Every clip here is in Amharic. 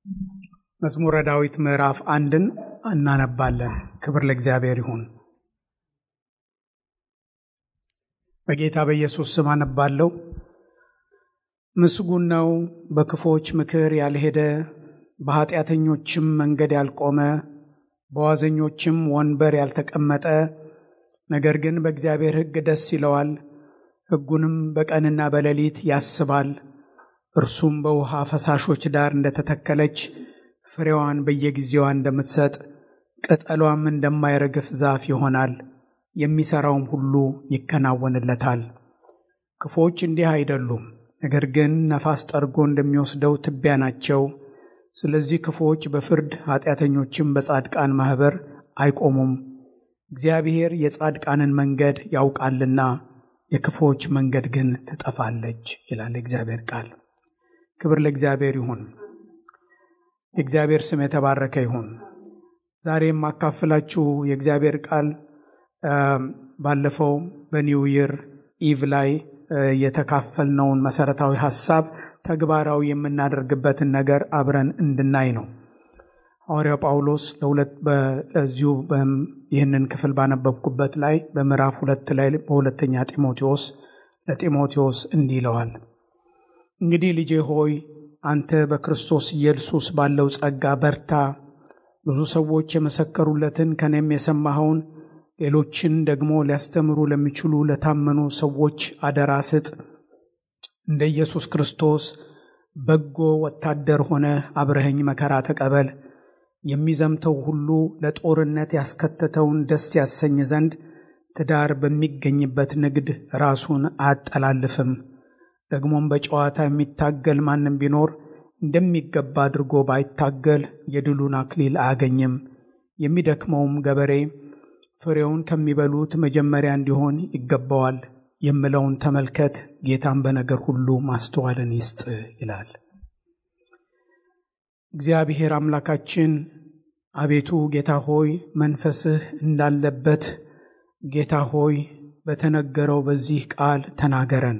መዝሙረ ዳዊት ምዕራፍ አንድን እናነባለን። ክብር ለእግዚአብሔር ይሁን። በጌታ በኢየሱስ ስም አነባለሁ። ምስጉን ነው በክፎች ምክር ያልሄደ፣ በኃጢአተኞችም መንገድ ያልቆመ፣ በዋዘኞችም ወንበር ያልተቀመጠ፣ ነገር ግን በእግዚአብሔር ሕግ ደስ ይለዋል፣ ሕጉንም በቀንና በሌሊት ያስባል። እርሱም በውሃ ፈሳሾች ዳር እንደተተከለች ፍሬዋን በየጊዜዋ እንደምትሰጥ ቅጠሏም እንደማይረግፍ ዛፍ ይሆናል። የሚሠራውም ሁሉ ይከናወንለታል። ክፉዎች እንዲህ አይደሉም፣ ነገር ግን ነፋስ ጠርጎ እንደሚወስደው ትቢያ ናቸው። ስለዚህ ክፉዎች በፍርድ ኃጢአተኞችም በጻድቃን ማኅበር አይቆሙም። እግዚአብሔር የጻድቃንን መንገድ ያውቃልና የክፉዎች መንገድ ግን ትጠፋለች ይላል እግዚአብሔር ቃል። ክብር ለእግዚአብሔር ይሁን። የእግዚአብሔር ስም የተባረከ ይሁን። ዛሬ የማካፍላችሁ የእግዚአብሔር ቃል ባለፈው በኒው ይር ኢቭ ላይ የተካፈልነውን መሰረታዊ ሐሳብ ተግባራዊ የምናደርግበትን ነገር አብረን እንድናይ ነው። ሐዋርያው ጳውሎስ ለሁለት በዚሁ ይህንን ክፍል ባነበብኩበት ላይ በምዕራፍ ሁለት ላይ በሁለተኛ ጢሞቴዎስ ለጢሞቴዎስ እንዲህ ይለዋል እንግዲህ ልጄ ሆይ አንተ በክርስቶስ ኢየሱስ ባለው ጸጋ በርታ። ብዙ ሰዎች የመሰከሩለትን ከኔም የሰማኸውን ሌሎችን ደግሞ ሊያስተምሩ ለሚችሉ ለታመኑ ሰዎች አደራ ስጥ። እንደ ኢየሱስ ክርስቶስ በጎ ወታደር ሆነ አብረኸኝ መከራ ተቀበል። የሚዘምተው ሁሉ ለጦርነት ያስከተተውን ደስ ያሰኝ ዘንድ ትዳር በሚገኝበት ንግድ ራሱን አያጠላልፍም። ደግሞም በጨዋታ የሚታገል ማንም ቢኖር እንደሚገባ አድርጎ ባይታገል የድሉን አክሊል አያገኝም። የሚደክመውም ገበሬ ፍሬውን ከሚበሉት መጀመሪያ እንዲሆን ይገባዋል። የምለውን ተመልከት፣ ጌታን በነገር ሁሉ ማስተዋልን ይስጥ ይላል። እግዚአብሔር አምላካችን አቤቱ ጌታ ሆይ መንፈስህ እንዳለበት ጌታ ሆይ በተነገረው በዚህ ቃል ተናገረን።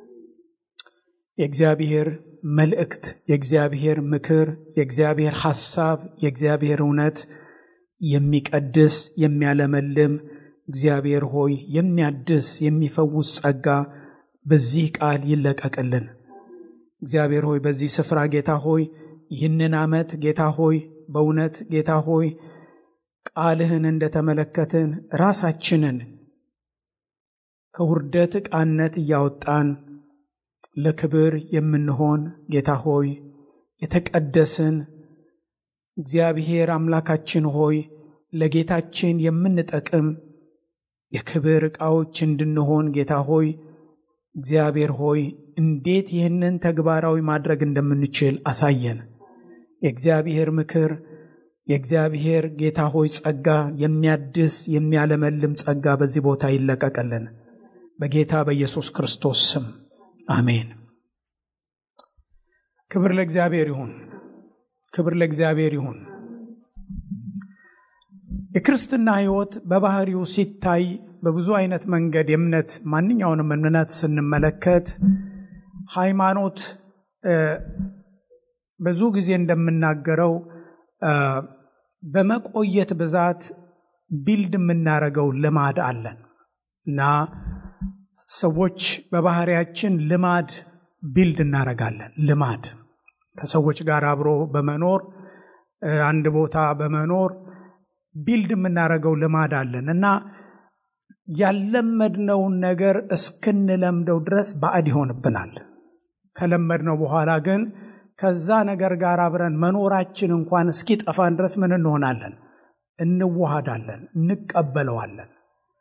የእግዚአብሔር መልእክት፣ የእግዚአብሔር ምክር፣ የእግዚአብሔር ሐሳብ፣ የእግዚአብሔር እውነት የሚቀድስ የሚያለመልም እግዚአብሔር ሆይ የሚያድስ የሚፈውስ ጸጋ በዚህ ቃል ይለቀቅልን። እግዚአብሔር ሆይ በዚህ ስፍራ ጌታ ሆይ ይህንን ዓመት ጌታ ሆይ በእውነት ጌታ ሆይ ቃልህን እንደተመለከትን ራሳችንን ከውርደት ዕቃነት እያወጣን ለክብር የምንሆን ጌታ ሆይ የተቀደስን እግዚአብሔር አምላካችን ሆይ ለጌታችን የምንጠቅም የክብር ዕቃዎች እንድንሆን ጌታ ሆይ እግዚአብሔር ሆይ እንዴት ይህንን ተግባራዊ ማድረግ እንደምንችል አሳየን። የእግዚአብሔር ምክር የእግዚአብሔር ጌታ ሆይ ጸጋ የሚያድስ የሚያለመልም ጸጋ በዚህ ቦታ ይለቀቅልን በጌታ በኢየሱስ ክርስቶስ ስም አሜን። ክብር ለእግዚአብሔር ይሁን። ክብር ለእግዚአብሔር ይሁን። የክርስትና ሕይወት በባህሪው ሲታይ በብዙ አይነት መንገድ የእምነት ማንኛውንም እምነት ስንመለከት ሃይማኖት ብዙ ጊዜ እንደምናገረው በመቆየት ብዛት ቢልድ የምናደርገው ልማድ አለን እና ሰዎች በባህሪያችን ልማድ ቢልድ እናደርጋለን። ልማድ ከሰዎች ጋር አብሮ በመኖር አንድ ቦታ በመኖር ቢልድ የምናደርገው ልማድ አለን እና ያለመድነውን ነገር እስክንለምደው ድረስ ባዕድ ይሆንብናል። ከለመድነው በኋላ ግን ከዛ ነገር ጋር አብረን መኖራችን እንኳን እስኪጠፋን ድረስ ምን እንሆናለን? እንዋሃዳለን፣ እንቀበለዋለን።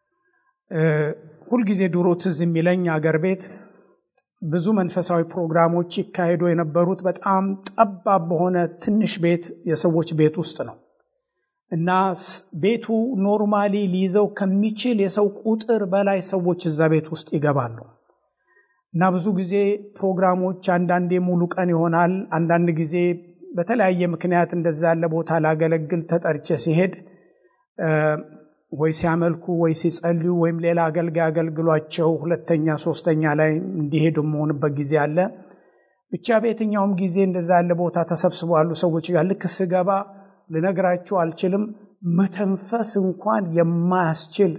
ሁልጊዜ ድሮ ትዝ የሚለኝ አገር ቤት ብዙ መንፈሳዊ ፕሮግራሞች ይካሄዱ የነበሩት በጣም ጠባብ በሆነ ትንሽ ቤት የሰዎች ቤት ውስጥ ነው እና ቤቱ ኖርማሊ ሊይዘው ከሚችል የሰው ቁጥር በላይ ሰዎች እዛ ቤት ውስጥ ይገባሉ እና ብዙ ጊዜ ፕሮግራሞች አንዳንዴ ሙሉ ቀን ይሆናል። አንዳንድ ጊዜ በተለያየ ምክንያት እንደዛ ያለ ቦታ ላገለግል ተጠርቼ ሲሄድ ወይ ሲያመልኩ ወይ ሲጸልዩ ወይም ሌላ አገልጋይ አገልግሏቸው ሁለተኛ ሶስተኛ ላይ እንዲሄዱ የመሆንበት ጊዜ አለ ብቻ በየትኛውም ጊዜ እንደዛ ያለ ቦታ ተሰብስቦ ያሉ ሰዎች ጋር ልክ ስገባ ልነግራችሁ አልችልም፣ መተንፈስ እንኳን የማያስችል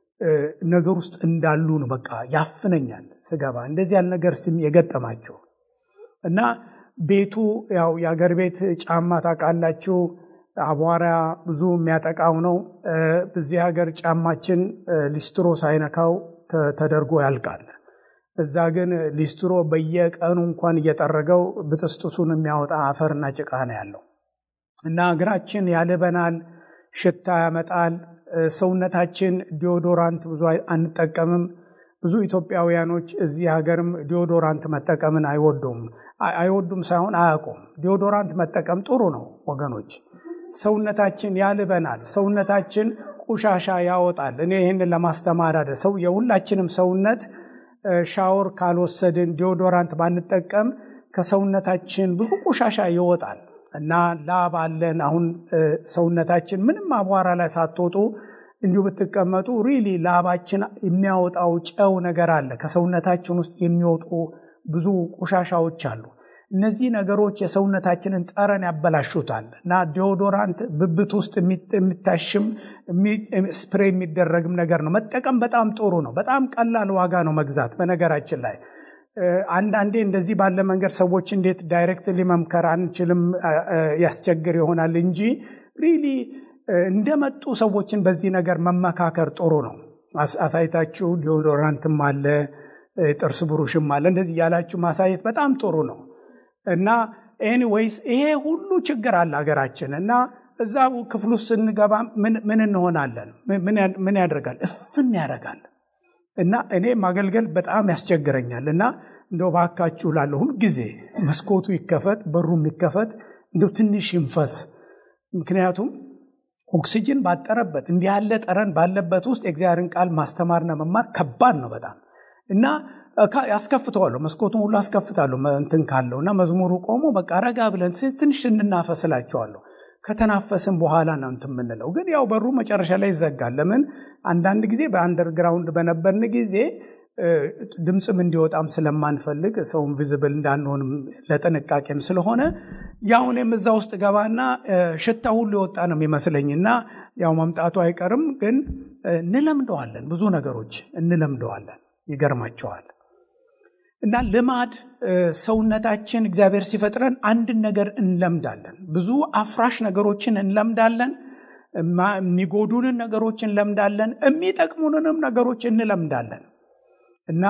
ነገር ውስጥ እንዳሉ ነው። በቃ ያፍነኛል ስገባ። እንደዚህ ያለ ነገር ስ የገጠማቸው እና ቤቱ ያው የአገር ቤት ጫማ ታውቃላችሁ፣ አቧራ ብዙ የሚያጠቃው ነው። በዚህ ሀገር ጫማችን ሊስትሮ ሳይነካው ተደርጎ ያልቃል። እዛ ግን ሊስትሮ በየቀኑ እንኳን እየጠረገው ብጥስጥሱን የሚያወጣ አፈርና ጭቃ ነው ያለው እና እግራችን ያልበናል፣ ሽታ ያመጣል። ሰውነታችን ዲዮዶራንት ብዙ አንጠቀምም። ብዙ ኢትዮጵያውያኖች እዚህ ሀገርም ዲዮዶራንት መጠቀምን አይወዱም። አይወዱም ሳይሆን አያውቁም። ዲዮዶራንት መጠቀም ጥሩ ነው ወገኖች። ሰውነታችን ያልበናል፣ ሰውነታችን ቆሻሻ ያወጣል። እኔ ይህንን ለማስተማር አደ ሰው የሁላችንም ሰውነት ሻወር ካልወሰድን ዲዮዶራንት ባንጠቀም ከሰውነታችን ብዙ ቆሻሻ ይወጣል እና ላብ አለን። አሁን ሰውነታችን ምንም አቧራ ላይ ሳትወጡ እንዲሁ ብትቀመጡ ሪሊ ላባችን የሚያወጣው ጨው ነገር አለ። ከሰውነታችን ውስጥ የሚወጡ ብዙ ቆሻሻዎች አሉ። እነዚህ ነገሮች የሰውነታችንን ጠረን ያበላሹታል እና ዲዮዶራንት ብብት ውስጥ የሚታሽም ስፕሬ የሚደረግም ነገር ነው። መጠቀም በጣም ጥሩ ነው። በጣም ቀላል ዋጋ ነው መግዛት። በነገራችን ላይ አንዳንዴ እንደዚህ ባለ መንገድ ሰዎች እንዴት ዳይሬክትሊ መምከር አንችልም ያስቸግር ይሆናል እንጂ ሪሊ እንደመጡ ሰዎችን በዚህ ነገር መመካከር ጥሩ ነው። አሳይታችሁ ዲዮዶራንትም አለ ጥርስ ብሩሽም አለ እንደዚህ ያላችሁ ማሳየት በጣም ጥሩ ነው እና ኤኒዌይስ ይሄ ሁሉ ችግር አለ ሀገራችን እና እዛ ክፍል ውስጥ ስንገባ ምን እንሆናለን? ምን ያደርጋል? እፍን ያደርጋል። እና እኔ ማገልገል በጣም ያስቸግረኛል። እና እንደው ባካችሁ ላለሁ ሁልጊዜ መስኮቱ ይከፈት፣ በሩ ይከፈት፣ እንደው ትንሽ ይንፈስ። ምክንያቱም ኦክሲጅን ባጠረበት እንዲህ ያለ ጠረን ባለበት ውስጥ የእግዚአብሔርን ቃል ማስተማርና መማር ከባድ ነው በጣም እና ያስከፍተዋለሁ መስኮቱን ሁሉ አስከፍታለሁ እንትን ካለው እና መዝሙሩ ቆሞ በቃ ረጋ ብለን ትንሽ እንናፈስላቸዋለሁ። ከተናፈስን በኋላ ነው እንትን የምንለው። ግን ያው በሩ መጨረሻ ላይ ይዘጋል። ለምን አንዳንድ ጊዜ በአንደርግራውንድ በነበርን ጊዜ ድምፅም እንዲወጣም ስለማንፈልግ ሰውም ቪዝብል እንዳንሆንም ለጥንቃቄም ስለሆነ ያው እኔም እዛ ውስጥ ገባና ሽታ ሁሉ የወጣ ነው የሚመስለኝ እና ያው መምጣቱ አይቀርም። ግን እንለምደዋለን፣ ብዙ ነገሮች እንለምደዋለን። ይገርማቸዋል። እና ልማድ ሰውነታችን እግዚአብሔር ሲፈጥረን አንድን ነገር እንለምዳለን። ብዙ አፍራሽ ነገሮችን እንለምዳለን። የሚጎዱንን ነገሮች እንለምዳለን። የሚጠቅሙንንም ነገሮች እንለምዳለን። እና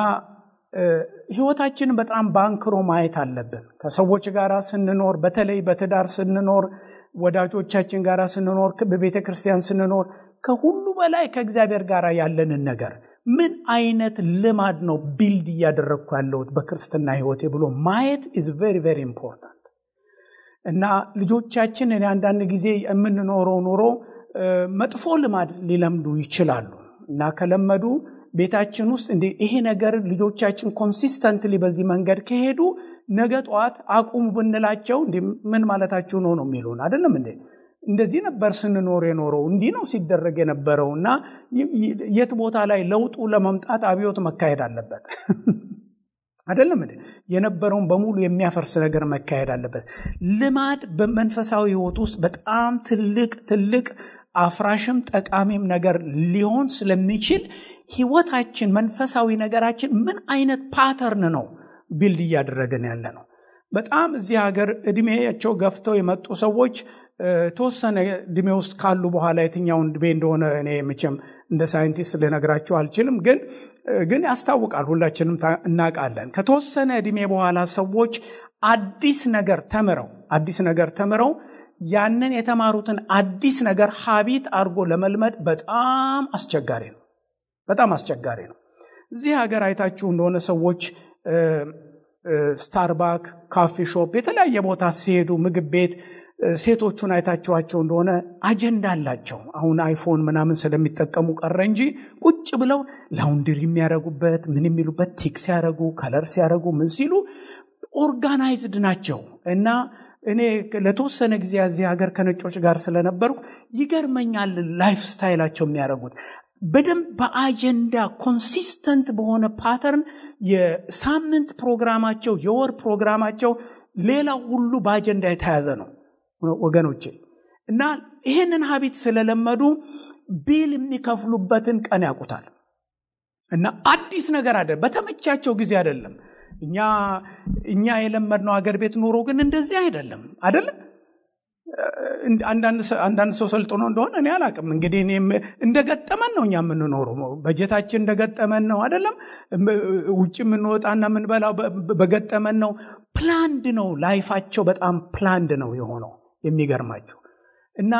ህይወታችንን በጣም ባንክሮ ማየት አለብን። ከሰዎች ጋር ስንኖር፣ በተለይ በትዳር ስንኖር፣ ወዳጆቻችን ጋር ስንኖር፣ በቤተ ክርስቲያን ስንኖር፣ ከሁሉ በላይ ከእግዚአብሔር ጋር ያለንን ነገር ምን አይነት ልማድ ነው ቢልድ እያደረግኩ ያለሁት በክርስትና ህይወቴ ብሎ ማየት ኢዝ ቬሪ ቬሪ ኢምፖርታንት እና ልጆቻችን እኔ አንዳንድ ጊዜ የምንኖረው ኑሮ መጥፎ ልማድ ሊለምዱ ይችላሉ እና ከለመዱ ቤታችን ውስጥ እንደ ይሄ ነገር ልጆቻችን ኮንሲስተንትሊ በዚህ መንገድ ከሄዱ ነገ ጠዋት አቁሙ ብንላቸው እንዲ ምን ማለታችሁ ነው ነው የሚሉን አይደለም እንዴ እንደዚህ ነበር ስንኖር የኖረው እንዲህ ነው ሲደረግ የነበረው እና የት ቦታ ላይ ለውጡ ለመምጣት አብዮት መካሄድ አለበት አይደለም እንዴ የነበረውን በሙሉ የሚያፈርስ ነገር መካሄድ አለበት ልማድ በመንፈሳዊ ህይወት ውስጥ በጣም ትልቅ ትልቅ አፍራሽም ጠቃሚም ነገር ሊሆን ስለሚችል ህይወታችን መንፈሳዊ ነገራችን ምን አይነት ፓተርን ነው ቢልድ እያደረገን ያለ ነው በጣም እዚህ ሀገር እድሜያቸው ገፍተው የመጡ ሰዎች ተወሰነ እድሜ ውስጥ ካሉ በኋላ የትኛውን እድሜ እንደሆነ እኔ መቼም እንደ ሳይንቲስት ልነግራቸው አልችልም ግን ግን ያስታውቃል ሁላችንም እናውቃለን ከተወሰነ እድሜ በኋላ ሰዎች አዲስ ነገር ተምረው አዲስ ነገር ተምረው ያንን የተማሩትን አዲስ ነገር ሀቢት አድርጎ ለመልመድ በጣም አስቸጋሪ ነው በጣም አስቸጋሪ ነው እዚህ ሀገር አይታችሁ እንደሆነ ሰዎች ስታርባክ ካፌ ሾፕ የተለያየ ቦታ ሲሄዱ ምግብ ቤት ሴቶቹን አይታችኋቸው እንደሆነ አጀንዳ አላቸው አሁን አይፎን ምናምን ስለሚጠቀሙ ቀረ እንጂ ቁጭ ብለው ላውንድሪ የሚያደረጉበት ምን የሚሉበት ቲክ ሲያደረጉ ከለር ሲያደረጉ ምን ሲሉ ኦርጋናይዝድ ናቸው እና እኔ ለተወሰነ ጊዜ እዚህ ሀገር ከነጮች ጋር ስለነበርኩ ይገርመኛል ላይፍ ስታይላቸው የሚያደርጉት በደንብ በአጀንዳ ኮንሲስተንት በሆነ ፓተርን የሳምንት ፕሮግራማቸው የወር ፕሮግራማቸው ሌላው ሁሉ በአጀንዳ የተያዘ ነው ወገኖቼ እና ይህንን ሀቢት ስለለመዱ ቢል የሚከፍሉበትን ቀን ያውቁታል እና አዲስ ነገር አደ በተመቻቸው ጊዜ አይደለም እኛ እኛ የለመድነው ሀገር ቤት ኑሮ ግን እንደዚህ አይደለም አይደለም አንዳንድ ሰው ሰልጥኖ እንደሆነ እኔ አላቅም እንግዲህ እንደገጠመን ነው እኛ የምንኖረው በጀታችን እንደገጠመን ነው አይደለም ውጭ የምንወጣና የምንበላው በገጠመን ነው ፕላንድ ነው ላይፋቸው በጣም ፕላንድ ነው የሆነው የሚገርማቸው እና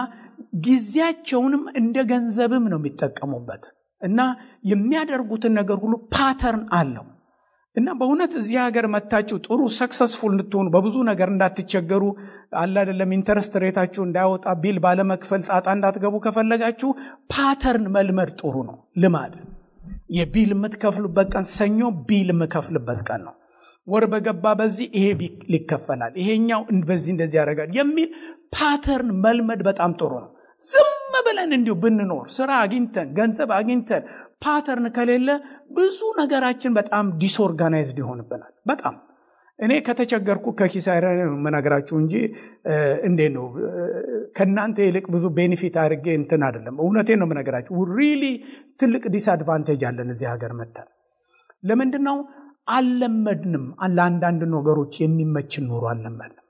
ጊዜያቸውንም እንደ ገንዘብም ነው የሚጠቀሙበት እና የሚያደርጉትን ነገር ሁሉ ፓተርን አለው እና በእውነት እዚህ ሀገር መታችሁ ጥሩ ሰክሰስፉል እንድትሆኑ በብዙ ነገር እንዳትቸገሩ አለ አይደለም ኢንተረስት ሬታችሁ እንዳይወጣ ቢል ባለመክፈል ጣጣ እንዳትገቡ ከፈለጋችሁ ፓተርን መልመድ ጥሩ ነው ልማድ የቢል የምትከፍሉበት ቀን ሰኞ ቢል የምከፍልበት ቀን ነው ወር በገባ በዚህ ይሄ ይከፈላል ይሄኛው በዚህ እንደዚህ ያደርጋል የሚል ፓተርን መልመድ በጣም ጥሩ ነው ዝም ብለን እንዲሁ ብንኖር ስራ አግኝተን ገንዘብ አግኝተን ፓተርን ከሌለ ብዙ ነገራችን በጣም ዲስኦርጋናይዝድ ይሆንብናል በጣም እኔ ከተቸገርኩ ከኪሳራ መነግራችሁ እንጂ እንዴ ነው ከእናንተ ይልቅ ብዙ ቤኔፊት አድርጌ እንትን አይደለም እውነቴ ነው የምነግራችሁ ሪሊ ትልቅ ዲስአድቫንቴጅ አለን እዚህ ሀገር መተን ለምንድን ነው አልለመድንም ለአንዳንድ ነገሮች የሚመችን ኑሮ አልለመድንም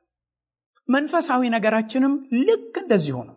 መንፈሳዊ ነገራችንም ልክ እንደዚሁ ነው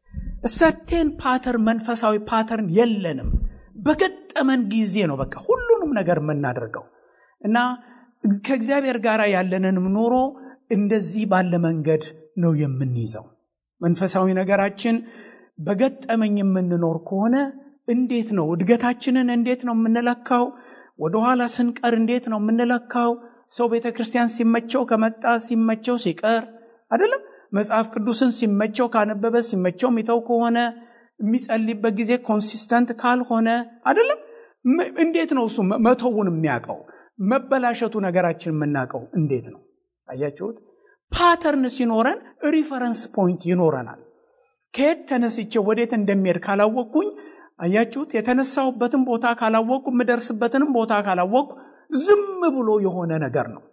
ሰርቴን ፓተርን መንፈሳዊ ፓተርን የለንም በገጠመን ጊዜ ነው በቃ ሁሉንም ነገር የምናደርገው እና ከእግዚአብሔር ጋር ያለንንም ኑሮ እንደዚህ ባለ መንገድ ነው የምንይዘው መንፈሳዊ ነገራችን በገጠመኝ የምንኖር ከሆነ እንዴት ነው እድገታችንን እንዴት ነው የምንለካው ወደኋላ ስንቀር እንዴት ነው የምንለካው ሰው ቤተ ክርስቲያን ሲመቸው ከመጣ ሲመቸው ሲቀር አይደለም መጽሐፍ ቅዱስን ሲመቸው ካነበበ ሲመቸው የሚተው ከሆነ የሚጸልይበት ጊዜ ኮንሲስተንት ካልሆነ አይደለም እንዴት ነው እሱ መተውን የሚያውቀው መበላሸቱ ነገራችን የምናውቀው እንዴት ነው አያችሁት ፓተርን ሲኖረን ሪፈረንስ ፖይንት ይኖረናል ከየት ተነስቼ ወዴት እንደሚሄድ ካላወቅኩኝ አያችሁት የተነሳሁበትን ቦታ ካላወቅኩ የምደርስበትንም ቦታ ካላወቅኩ ዝም ብሎ የሆነ ነገር ነው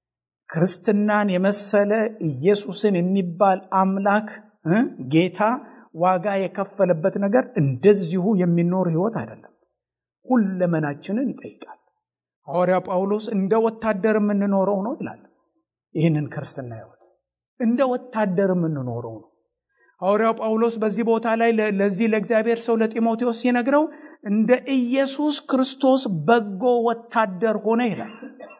ክርስትናን የመሰለ ኢየሱስን የሚባል አምላክ ጌታ ዋጋ የከፈለበት ነገር እንደዚሁ የሚኖር ህይወት አይደለም ሁለመናችንን ይጠይቃል ሐዋርያ ጳውሎስ እንደ ወታደር የምንኖረው ነው ይላል ይህንን ክርስትና ህይወት እንደ ወታደር የምንኖረው ነው ሐዋርያው ጳውሎስ በዚህ ቦታ ላይ ለዚህ ለእግዚአብሔር ሰው ለጢሞቴዎስ ሲነግረው እንደ ኢየሱስ ክርስቶስ በጎ ወታደር ሆነ ይላል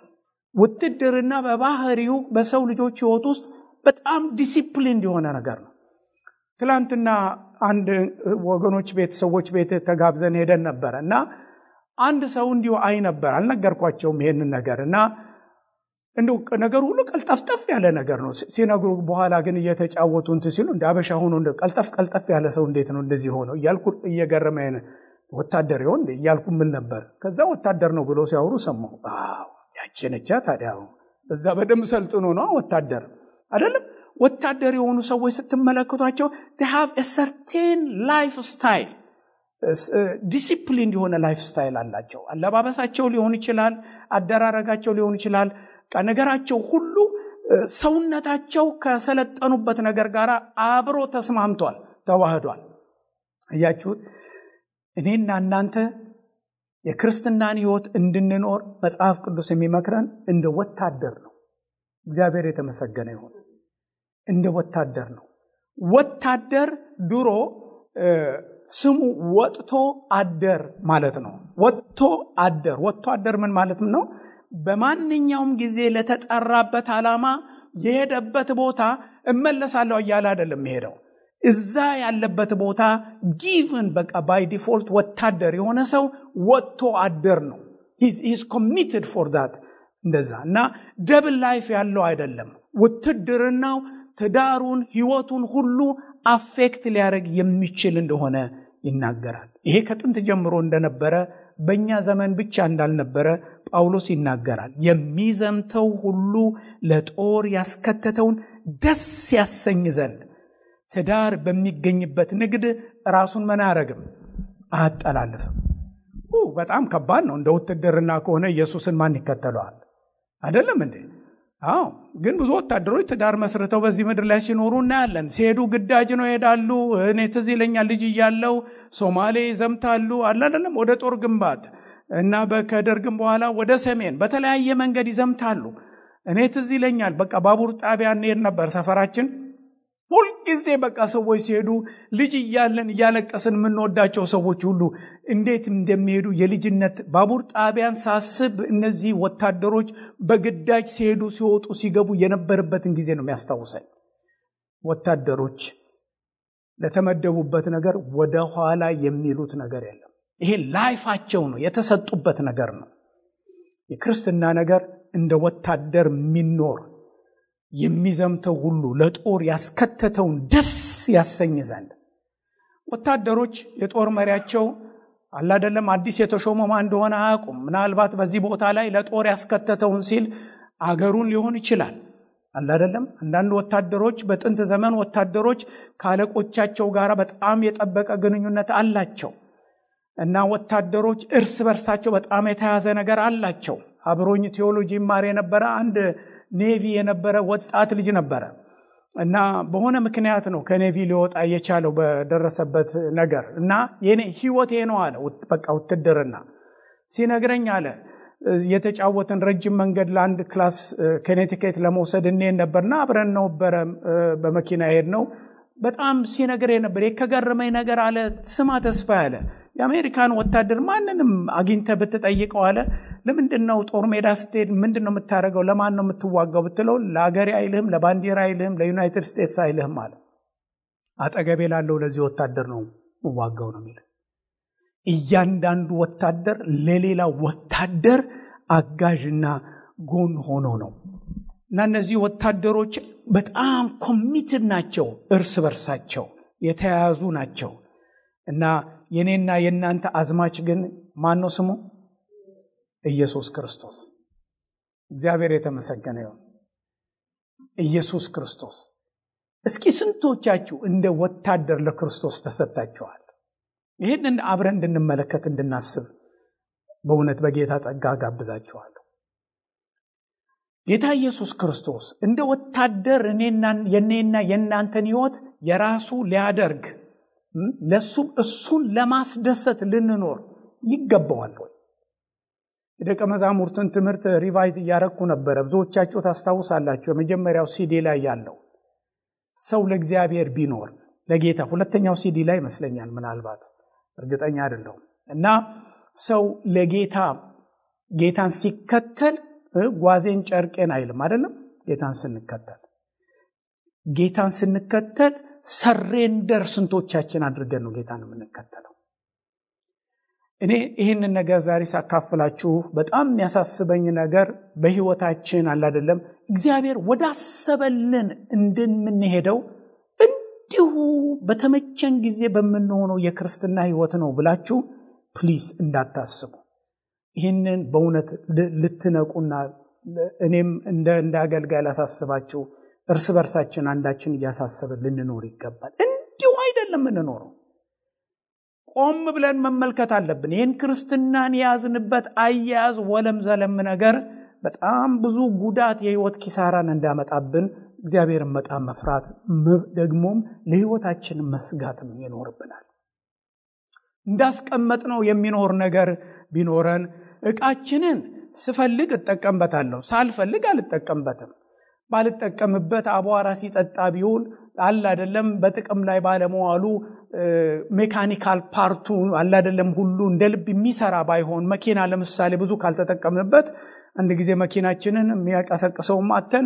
ውትድርና በባህሪው በሰው ልጆች ህይወት ውስጥ በጣም ዲሲፕሊን የሆነ ነገር ነው ትላንትና አንድ ወገኖች ቤት ሰዎች ቤት ተጋብዘን ሄደን ነበረ እና አንድ ሰው እንዲሁ አይ ነበር አልነገርኳቸውም ይሄንን ነገር እና እንዲሁ ነገሩ ሁሉ ቀልጠፍጠፍ ያለ ነገር ነው ሲነግሩ በኋላ ግን እየተጫወቱ እንት ሲሉ እንደ አበሻ ሆኖ ቀልጠፍ ቀልጠፍ ያለ ሰው እንዴት ነው እንደዚህ ሆነው እያልኩ እየገረመ ወታደር ይሆን እያልኩ ምን ነበር ከዛ ወታደር ነው ብሎ ሲያወሩ ሰማሁ ያችነቻ ታዲያ እዛ በደንብ ሰልጥኖ ነው ወታደር አይደለም ወታደር የሆኑ ሰዎች ስትመለከቷቸው ሃቭ ሰርቴን ላይፍ ስታይል ዲሲፕሊን የሆነ ላይፍ ስታይል አላቸው አለባበሳቸው ሊሆን ይችላል አደራረጋቸው ሊሆን ይችላል ነገራቸው ሁሉ ሰውነታቸው ከሰለጠኑበት ነገር ጋር አብሮ ተስማምቷል ተዋህዷል እያችሁት እኔና እናንተ የክርስትናን ህይወት እንድንኖር መጽሐፍ ቅዱስ የሚመክረን እንደ ወታደር ነው እግዚአብሔር የተመሰገነ ይሁን እንደ ወታደር ነው ወታደር ድሮ ስሙ ወጥቶ አደር ማለት ነው ወጥቶ አደር ወጥቶ አደር ምን ማለት ነው በማንኛውም ጊዜ ለተጠራበት ዓላማ የሄደበት ቦታ እመለሳለሁ እያለ አይደለም የሄደው እዛ ያለበት ቦታ ጊቭን በቃ ባይ ዲፎልት ወታደር የሆነ ሰው ወጥቶ አደር ነው ሂዝ ኮሚትድ ፎር ዳት እንደዛ እና ደብል ላይፍ ያለው አይደለም ውትድርናው ትዳሩን ህይወቱን ሁሉ አፌክት ሊያደርግ የሚችል እንደሆነ ይናገራል ይሄ ከጥንት ጀምሮ እንደነበረ በእኛ ዘመን ብቻ እንዳልነበረ ጳውሎስ ይናገራል የሚዘምተው ሁሉ ለጦር ያስከተተውን ደስ ያሰኝ ዘንድ ትዳር በሚገኝበት ንግድ ራሱን ምን አያረግም አያጠላልፍም በጣም ከባድ ነው። እንደ ውትድርና ከሆነ ኢየሱስን ማን ይከተለዋል? አይደለም እንዴ? አዎ። ግን ብዙ ወታደሮች ትዳር መስርተው በዚህ ምድር ላይ ሲኖሩ እናያለን። ሲሄዱ ግዳጅ ነው ይሄዳሉ። እኔ ትዝ ይለኛል ልጅ እያለው ሶማሌ ይዘምታሉ አለ አይደለም፣ ወደ ጦር ግንባት እና ከደርግም በኋላ ወደ ሰሜን በተለያየ መንገድ ይዘምታሉ። እኔ ትዝ ይለኛል በቃ ባቡር ጣቢያ እንሄድ ነበር ሰፈራችን ሁልጊዜ በቃ ሰዎች ሲሄዱ ልጅ እያለን እያለቀስን የምንወዳቸው ሰዎች ሁሉ እንዴት እንደሚሄዱ የልጅነት ባቡር ጣቢያን ሳስብ እነዚህ ወታደሮች በግዳጅ ሲሄዱ ሲወጡ ሲገቡ የነበረበትን ጊዜ ነው የሚያስታውሰኝ። ወታደሮች ለተመደቡበት ነገር ወደ ኋላ የሚሉት ነገር የለም። ይሄ ላይፋቸው ነው፣ የተሰጡበት ነገር ነው። የክርስትና ነገር እንደ ወታደር የሚኖር የሚዘምተው ሁሉ ለጦር ያስከተተውን ደስ ያሰኝ ዘንድ ወታደሮች የጦር መሪያቸው አላደለም አዲስ የተሾመ ማን እንደሆነ አያውቁም። ምናልባት በዚህ ቦታ ላይ ለጦር ያስከተተውን ሲል አገሩን ሊሆን ይችላል። አላደለም አንዳንድ ወታደሮች በጥንት ዘመን ወታደሮች ከአለቆቻቸው ጋር በጣም የጠበቀ ግንኙነት አላቸው እና ወታደሮች እርስ በርሳቸው በጣም የተያዘ ነገር አላቸው። አብሮኝ ቴዎሎጂ ይማር የነበረ አንድ ኔቪ የነበረ ወጣት ልጅ ነበረ እና በሆነ ምክንያት ነው ከኔቪ ሊወጣ የቻለው በደረሰበት ነገር እና የኔ ህይወቴ ነው አለ። በቃ ውትድርና ሲነግረኝ አለ የተጫወትን ረጅም መንገድ ለአንድ ክላስ ከኔቲኬት ለመውሰድ እንሄድ ነበርና አብረን ነበረ በመኪና ሄድ ነው። በጣም ሲነግረኝ ነበር የከገረመኝ ነገር አለ። ስማ ተስፋ ያለ የአሜሪካን ወታደር ማንንም አግኝተ ብትጠይቀው አለ ለምንድን ነው ጦር ሜዳ ስትሄድ ምንድን ነው የምታደርገው? ለማን ነው የምትዋጋው ብትለው ለአገሬ አይልህም፣ ለባንዲራ አይልህም፣ ለዩናይትድ ስቴትስ አይልህም አለ። አጠገቤ ላለው ለዚህ ወታደር ነው የምዋጋው ነው የሚል እያንዳንዱ ወታደር ለሌላ ወታደር አጋዥና ጎን ሆኖ ነው እና እነዚህ ወታደሮች በጣም ኮሚትድ ናቸው፣ እርስ በርሳቸው የተያያዙ ናቸው እና የኔና የእናንተ አዝማች ግን ማን ነው ስሙ? ኢየሱስ ክርስቶስ። እግዚአብሔር የተመሰገነ ይሁን። ኢየሱስ ክርስቶስ። እስኪ ስንቶቻችሁ እንደ ወታደር ለክርስቶስ ተሰጥታችኋል? ይህንን አብረን እንድንመለከት እንድናስብ በእውነት በጌታ ጸጋ ጋብዛችኋለሁ። ጌታ ኢየሱስ ክርስቶስ እንደ ወታደር የኔና የእናንተን ሕይወት የራሱ ሊያደርግ ለሱም እሱን ለማስደሰት ልንኖር ይገባዋል ወይ? የደቀ መዛሙርትን ትምህርት ሪቫይዝ እያረግኩ ነበረ። ብዙዎቻችሁ ታስታውሳላችሁ። የመጀመሪያው ሲዲ ላይ ያለው ሰው ለእግዚአብሔር ቢኖር ለጌታ ሁለተኛው ሲዲ ላይ ይመስለኛል፣ ምናልባት እርግጠኛ አይደለሁም። እና ሰው ለጌታ ጌታን ሲከተል ጓዜን ጨርቄን አይልም አይደለም። ጌታን ስንከተል ጌታን ስንከተል ሰሬንደር ስንቶቻችን አድርገን ነው ጌታን የምንከተለው? እኔ ይህንን ነገር ዛሬ ሳካፍላችሁ በጣም የሚያሳስበኝ ነገር በህይወታችን አላደለም እግዚአብሔር ወዳሰበልን እንድንሄደው እንዲሁ በተመቸን ጊዜ በምንሆነው የክርስትና ህይወት ነው ብላችሁ ፕሊስ እንዳታስቡ። ይህንን በእውነት ልትነቁና እኔም እንደ አገልጋይ ላሳስባችሁ እርስ በርሳችን አንዳችን እያሳሰብን ልንኖር ይገባል። እንዲሁ አይደለም የምንኖረው። ቆም ብለን መመልከት አለብን። ይህን ክርስትናን የያዝንበት አያያዝ ወለም ዘለም ነገር በጣም ብዙ ጉዳት፣ የህይወት ኪሳራን እንዳመጣብን እግዚአብሔርን በጣም መፍራት ደግሞም ለህይወታችን መስጋትም ይኖርብናል። እንዳስቀመጥነው የሚኖር ነገር ቢኖረን ዕቃችንን ስፈልግ እጠቀምበታለሁ፣ ሳልፈልግ አልጠቀምበትም። ባልጠቀምበት አቧራ ሲጠጣ ቢውል አለ አይደለም በጥቅም ላይ ባለመዋሉ ሜካኒካል ፓርቱ አለ አይደለም ሁሉ እንደ ልብ የሚሰራ ባይሆን መኪና ለምሳሌ ብዙ ካልተጠቀምንበት አንድ ጊዜ መኪናችንን የሚያቀሰቅሰውም አተን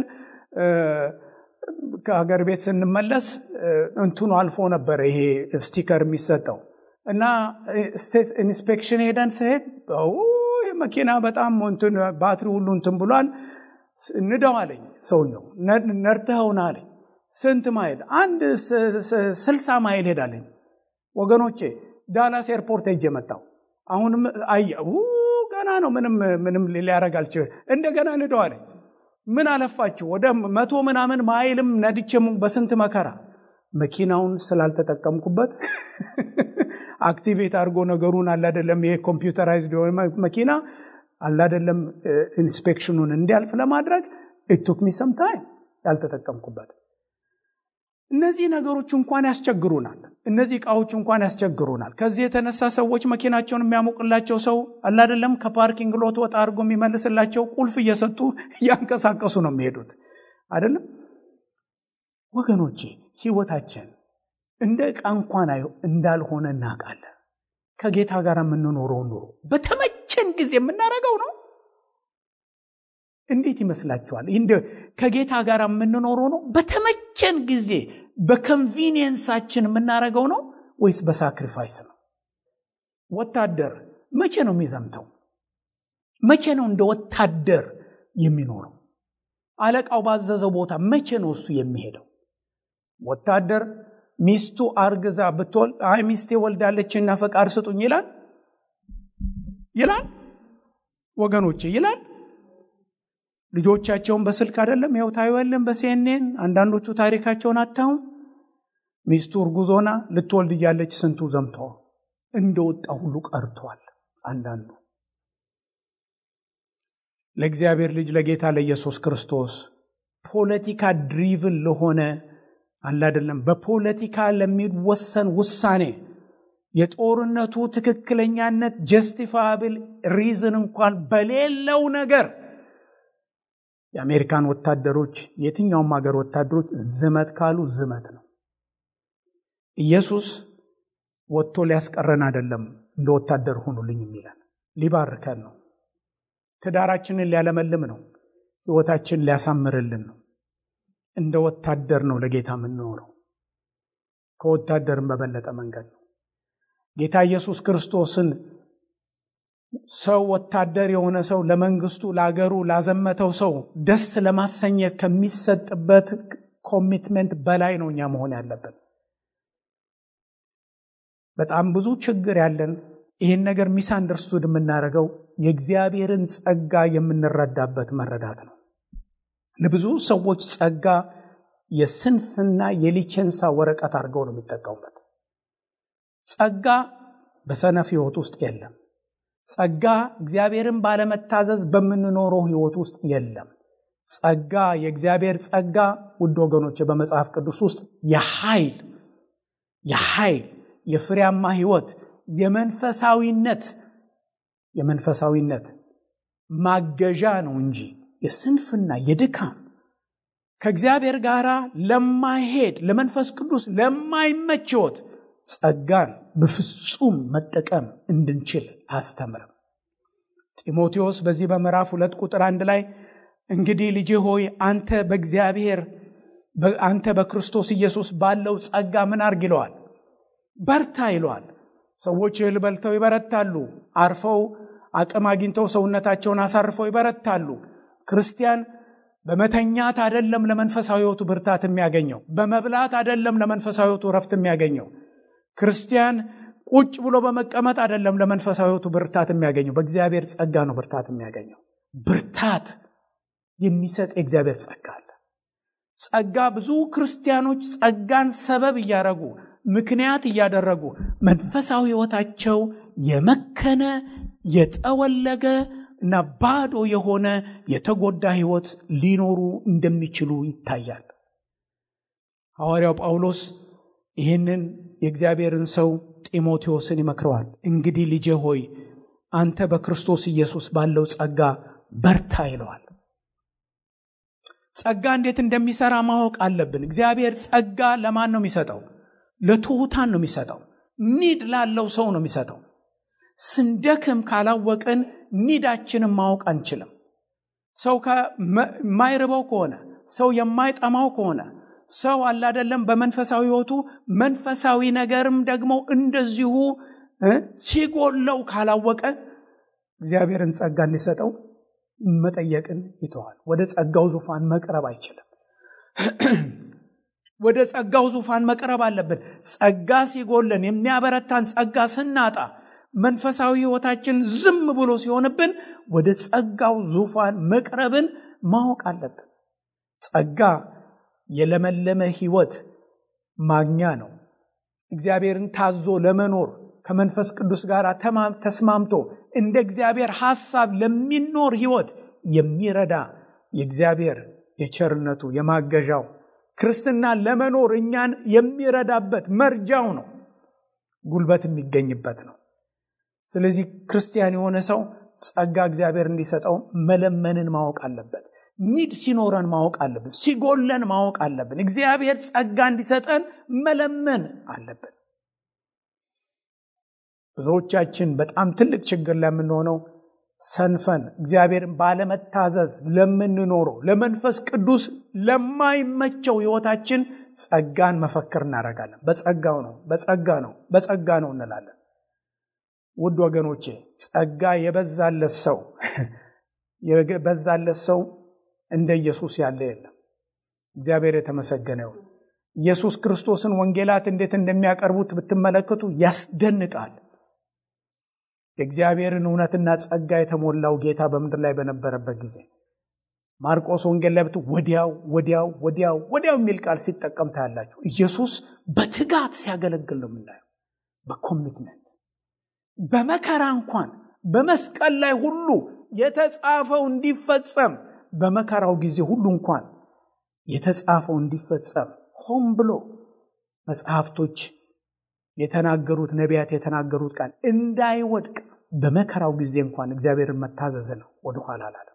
ከሀገር ቤት ስንመለስ እንትኑ አልፎ ነበረ ይሄ ስቲከር የሚሰጠው እና ስቴት ኢንስፔክሽን ሄደን ስሄድ መኪና በጣም ባትሪ ሁሉ እንትን ብሏል ንደው አለኝ ሰውየው ነርተኸውን አለኝ ስንት ማይል አንድ ስልሳ ማይል ሄዳለኝ ወገኖቼ ዳላስ ኤርፖርት ሄጄ መጣው አሁንም አየ ገና ነው ምንም ምንም ሊያረግ አልችል እንደገና ንደው አለኝ ምን አለፋችሁ ወደ መቶ ምናምን ማይልም ነድቼም በስንት መከራ መኪናውን ስላልተጠቀምኩበት አክቲቬት አድርጎ ነገሩን አላደለም ይሄ ኮምፒውተራይዝድ የሆነ መኪና አላደለም ኢንስፔክሽኑን እንዲያልፍ ለማድረግ ኢቱክ ሚ ሰም ታይም ያልተጠቀምኩበት እነዚህ ነገሮች እንኳን ያስቸግሩናል እነዚህ እቃዎች እንኳን ያስቸግሩናል ከዚህ የተነሳ ሰዎች መኪናቸውን የሚያሞቅላቸው ሰው አላደለም ከፓርኪንግ ሎት ወጣ አድርጎ የሚመልስላቸው ቁልፍ እየሰጡ እያንቀሳቀሱ ነው የሚሄዱት አይደለም ወገኖቼ ህይወታችን እንደ ዕቃ እንኳን እንዳልሆነ እናውቃለን ከጌታ ጋር የምንኖረው ኑሮ በተመቸን ጊዜ የምናደርገው ነው እንዴት ይመስላችኋል ከጌታ ጋር የምንኖረው ነው በተመቸን ጊዜ በኮንቪኒየንሳችን የምናደርገው ነው ወይስ በሳክሪፋይስ ነው ወታደር መቼ ነው የሚዘምተው መቼ ነው እንደ ወታደር የሚኖረው አለቃው ባዘዘው ቦታ መቼ ነው እሱ የሚሄደው ወታደር ሚስቱ አርግዛ ብትወል አይ ሚስቴ ወልዳለችና ፈቃድ ስጡኝ ይላል ይላል ወገኖቼ ይላል ልጆቻቸውን በስልክ አይደለም ይኸው ታዩለን በሲኤንኤን አንዳንዶቹ ታሪካቸውን አታዩም ሚስቱ እርጉዞና ልትወልድ እያለች ስንቱ ዘምተዋል እንደወጣ ሁሉ ቀርቷል አንዳንዱ ለእግዚአብሔር ልጅ ለጌታ ለኢየሱስ ክርስቶስ ፖለቲካ ድሪቭን ለሆነ አላደለም በፖለቲካ ለሚወሰን ውሳኔ የጦርነቱ ትክክለኛነት ጀስቲፋብል ሪዝን እንኳን በሌለው ነገር የአሜሪካን ወታደሮች የትኛውም ሀገር ወታደሮች ዝመት ካሉ ዝመት ነው ኢየሱስ ወጥቶ ሊያስቀረን አይደለም እንደ ወታደር ሁኑልኝ የሚለን ሊባርከን ነው ትዳራችንን ሊያለመልም ነው ህይወታችን ሊያሳምርልን ነው እንደ ወታደር ነው ለጌታ የምንኖረው ከወታደርን በበለጠ መንገድ ነው ጌታ ኢየሱስ ክርስቶስን ሰው ወታደር የሆነ ሰው ለመንግስቱ ለአገሩ ላዘመተው ሰው ደስ ለማሰኘት ከሚሰጥበት ኮሚትመንት በላይ ነው እኛ መሆን ያለብን በጣም ብዙ ችግር ያለን ይህን ነገር ሚስ አንደርስቱድ የምናደርገው የእግዚአብሔርን ጸጋ የምንረዳበት መረዳት ነው ለብዙ ሰዎች ጸጋ የስንፍና የሊቸንሳ ወረቀት አድርገው ነው የሚጠቀሙበት ጸጋ በሰነፍ ህይወት ውስጥ የለም ጸጋ እግዚአብሔርን ባለመታዘዝ በምንኖረው ህይወት ውስጥ የለም ጸጋ የእግዚአብሔር ጸጋ ውድ ወገኖች በመጽሐፍ ቅዱስ ውስጥ የኃይል የኃይል የፍሬያማ ህይወት የመንፈሳዊነት የመንፈሳዊነት ማገዣ ነው እንጂ የስንፍና የድካም ከእግዚአብሔር ጋር ለማይሄድ ለመንፈስ ቅዱስ ለማይመች ህይወት ጸጋን በፍጹም መጠቀም እንድንችል አስተምርም ጢሞቴዎስ በዚህ በምዕራፍ ሁለት ቁጥር አንድ ላይ እንግዲህ ልጅ ሆይ አንተ በእግዚአብሔር አንተ በክርስቶስ ኢየሱስ ባለው ጸጋ ምን አርግ ይለዋል በርታ ይለዋል ሰዎች እህል በልተው ይበረታሉ አርፈው አቅም አግኝተው ሰውነታቸውን አሳርፈው ይበረታሉ ክርስቲያን በመተኛት አደለም ለመንፈሳዊ ህይወቱ ብርታት የሚያገኘው በመብላት አደለም ለመንፈሳዊ ህይወቱ ረፍት የሚያገኘው ክርስቲያን ቁጭ ብሎ በመቀመጥ አደለም ለመንፈሳዊ ህይወቱ ብርታት የሚያገኘው በእግዚአብሔር ጸጋ ነው ብርታት የሚያገኘው ብርታት የሚሰጥ የእግዚአብሔር ጸጋ አለ ጸጋ ብዙ ክርስቲያኖች ጸጋን ሰበብ እያደረጉ ምክንያት እያደረጉ መንፈሳዊ ህይወታቸው የመከነ የጠወለገ እና ባዶ የሆነ የተጎዳ ህይወት ሊኖሩ እንደሚችሉ ይታያል ሐዋርያው ጳውሎስ ይህንን የእግዚአብሔርን ሰው ጢሞቴዎስን ይመክረዋል እንግዲህ ልጄ ሆይ አንተ በክርስቶስ ኢየሱስ ባለው ጸጋ በርታ ይለዋል ጸጋ እንዴት እንደሚሰራ ማወቅ አለብን እግዚአብሔር ጸጋ ለማን ነው የሚሰጠው ለትሑታን ነው የሚሰጠው ኒድ ላለው ሰው ነው የሚሰጠው ስንደክም ካላወቅን ኒዳችንን ማወቅ አንችልም ሰው የማይርበው ከሆነ ሰው የማይጠማው ከሆነ ሰው አላደለም በመንፈሳዊ ህይወቱ መንፈሳዊ ነገርም ደግሞ እንደዚሁ ሲጎለው ካላወቀ እግዚአብሔርን ጸጋ እንዲሰጠው መጠየቅን ይተዋል ወደ ጸጋው ዙፋን መቅረብ አይችልም ወደ ጸጋው ዙፋን መቅረብ አለብን ጸጋ ሲጎለን የሚያበረታን ጸጋ ስናጣ መንፈሳዊ ህይወታችን ዝም ብሎ ሲሆንብን ወደ ጸጋው ዙፋን መቅረብን ማወቅ አለብን ጸጋ የለመለመ ህይወት ማግኛ ነው። እግዚአብሔርን ታዞ ለመኖር ከመንፈስ ቅዱስ ጋር ተስማምቶ እንደ እግዚአብሔር ሐሳብ ለሚኖር ሕይወት የሚረዳ የእግዚአብሔር የቸርነቱ የማገዣው ክርስትና ለመኖር እኛን የሚረዳበት መርጃው ነው። ጉልበት የሚገኝበት ነው። ስለዚህ ክርስቲያን የሆነ ሰው ጸጋ እግዚአብሔር እንዲሰጠው መለመንን ማወቅ አለበት። ኒድ ሲኖረን ማወቅ አለብን። ሲጎለን ማወቅ አለብን። እግዚአብሔር ጸጋ እንዲሰጠን መለመን አለብን። ብዙዎቻችን በጣም ትልቅ ችግር ለምንሆነው ሰንፈን እግዚአብሔርን ባለመታዘዝ ለምንኖረው ለመንፈስ ቅዱስ ለማይመቸው ሕይወታችን ጸጋን መፈክር እናደርጋለን። በጸጋው ነው፣ በጸጋ ነው፣ በጸጋ ነው እንላለን። ውድ ወገኖቼ ጸጋ የበዛለት ሰው የበዛለት ሰው እንደ ኢየሱስ ያለ የለም። እግዚአብሔር የተመሰገነ ይሁን። ኢየሱስ ክርስቶስን ወንጌላት እንዴት እንደሚያቀርቡት ብትመለከቱ ያስደንቃል። የእግዚአብሔርን እውነትና ጸጋ የተሞላው ጌታ በምድር ላይ በነበረበት ጊዜ ማርቆስ ወንጌል ላይ ብት ወዲያው ወዲያው ወዲያው ወዲያው የሚል ቃል ሲጠቀም ታያላችሁ። ኢየሱስ በትጋት ሲያገለግል ነው የምናየው። በኮሚትመንት በመከራ እንኳን በመስቀል ላይ ሁሉ የተጻፈው እንዲፈጸም በመከራው ጊዜ ሁሉ እንኳን የተጻፈው እንዲፈጸም ሆን ብሎ መጽሐፍቶች የተናገሩት ነቢያት የተናገሩት ቃል እንዳይወድቅ በመከራው ጊዜ እንኳን እግዚአብሔርን መታዘዝ ነው። ወደኋላ አላለም።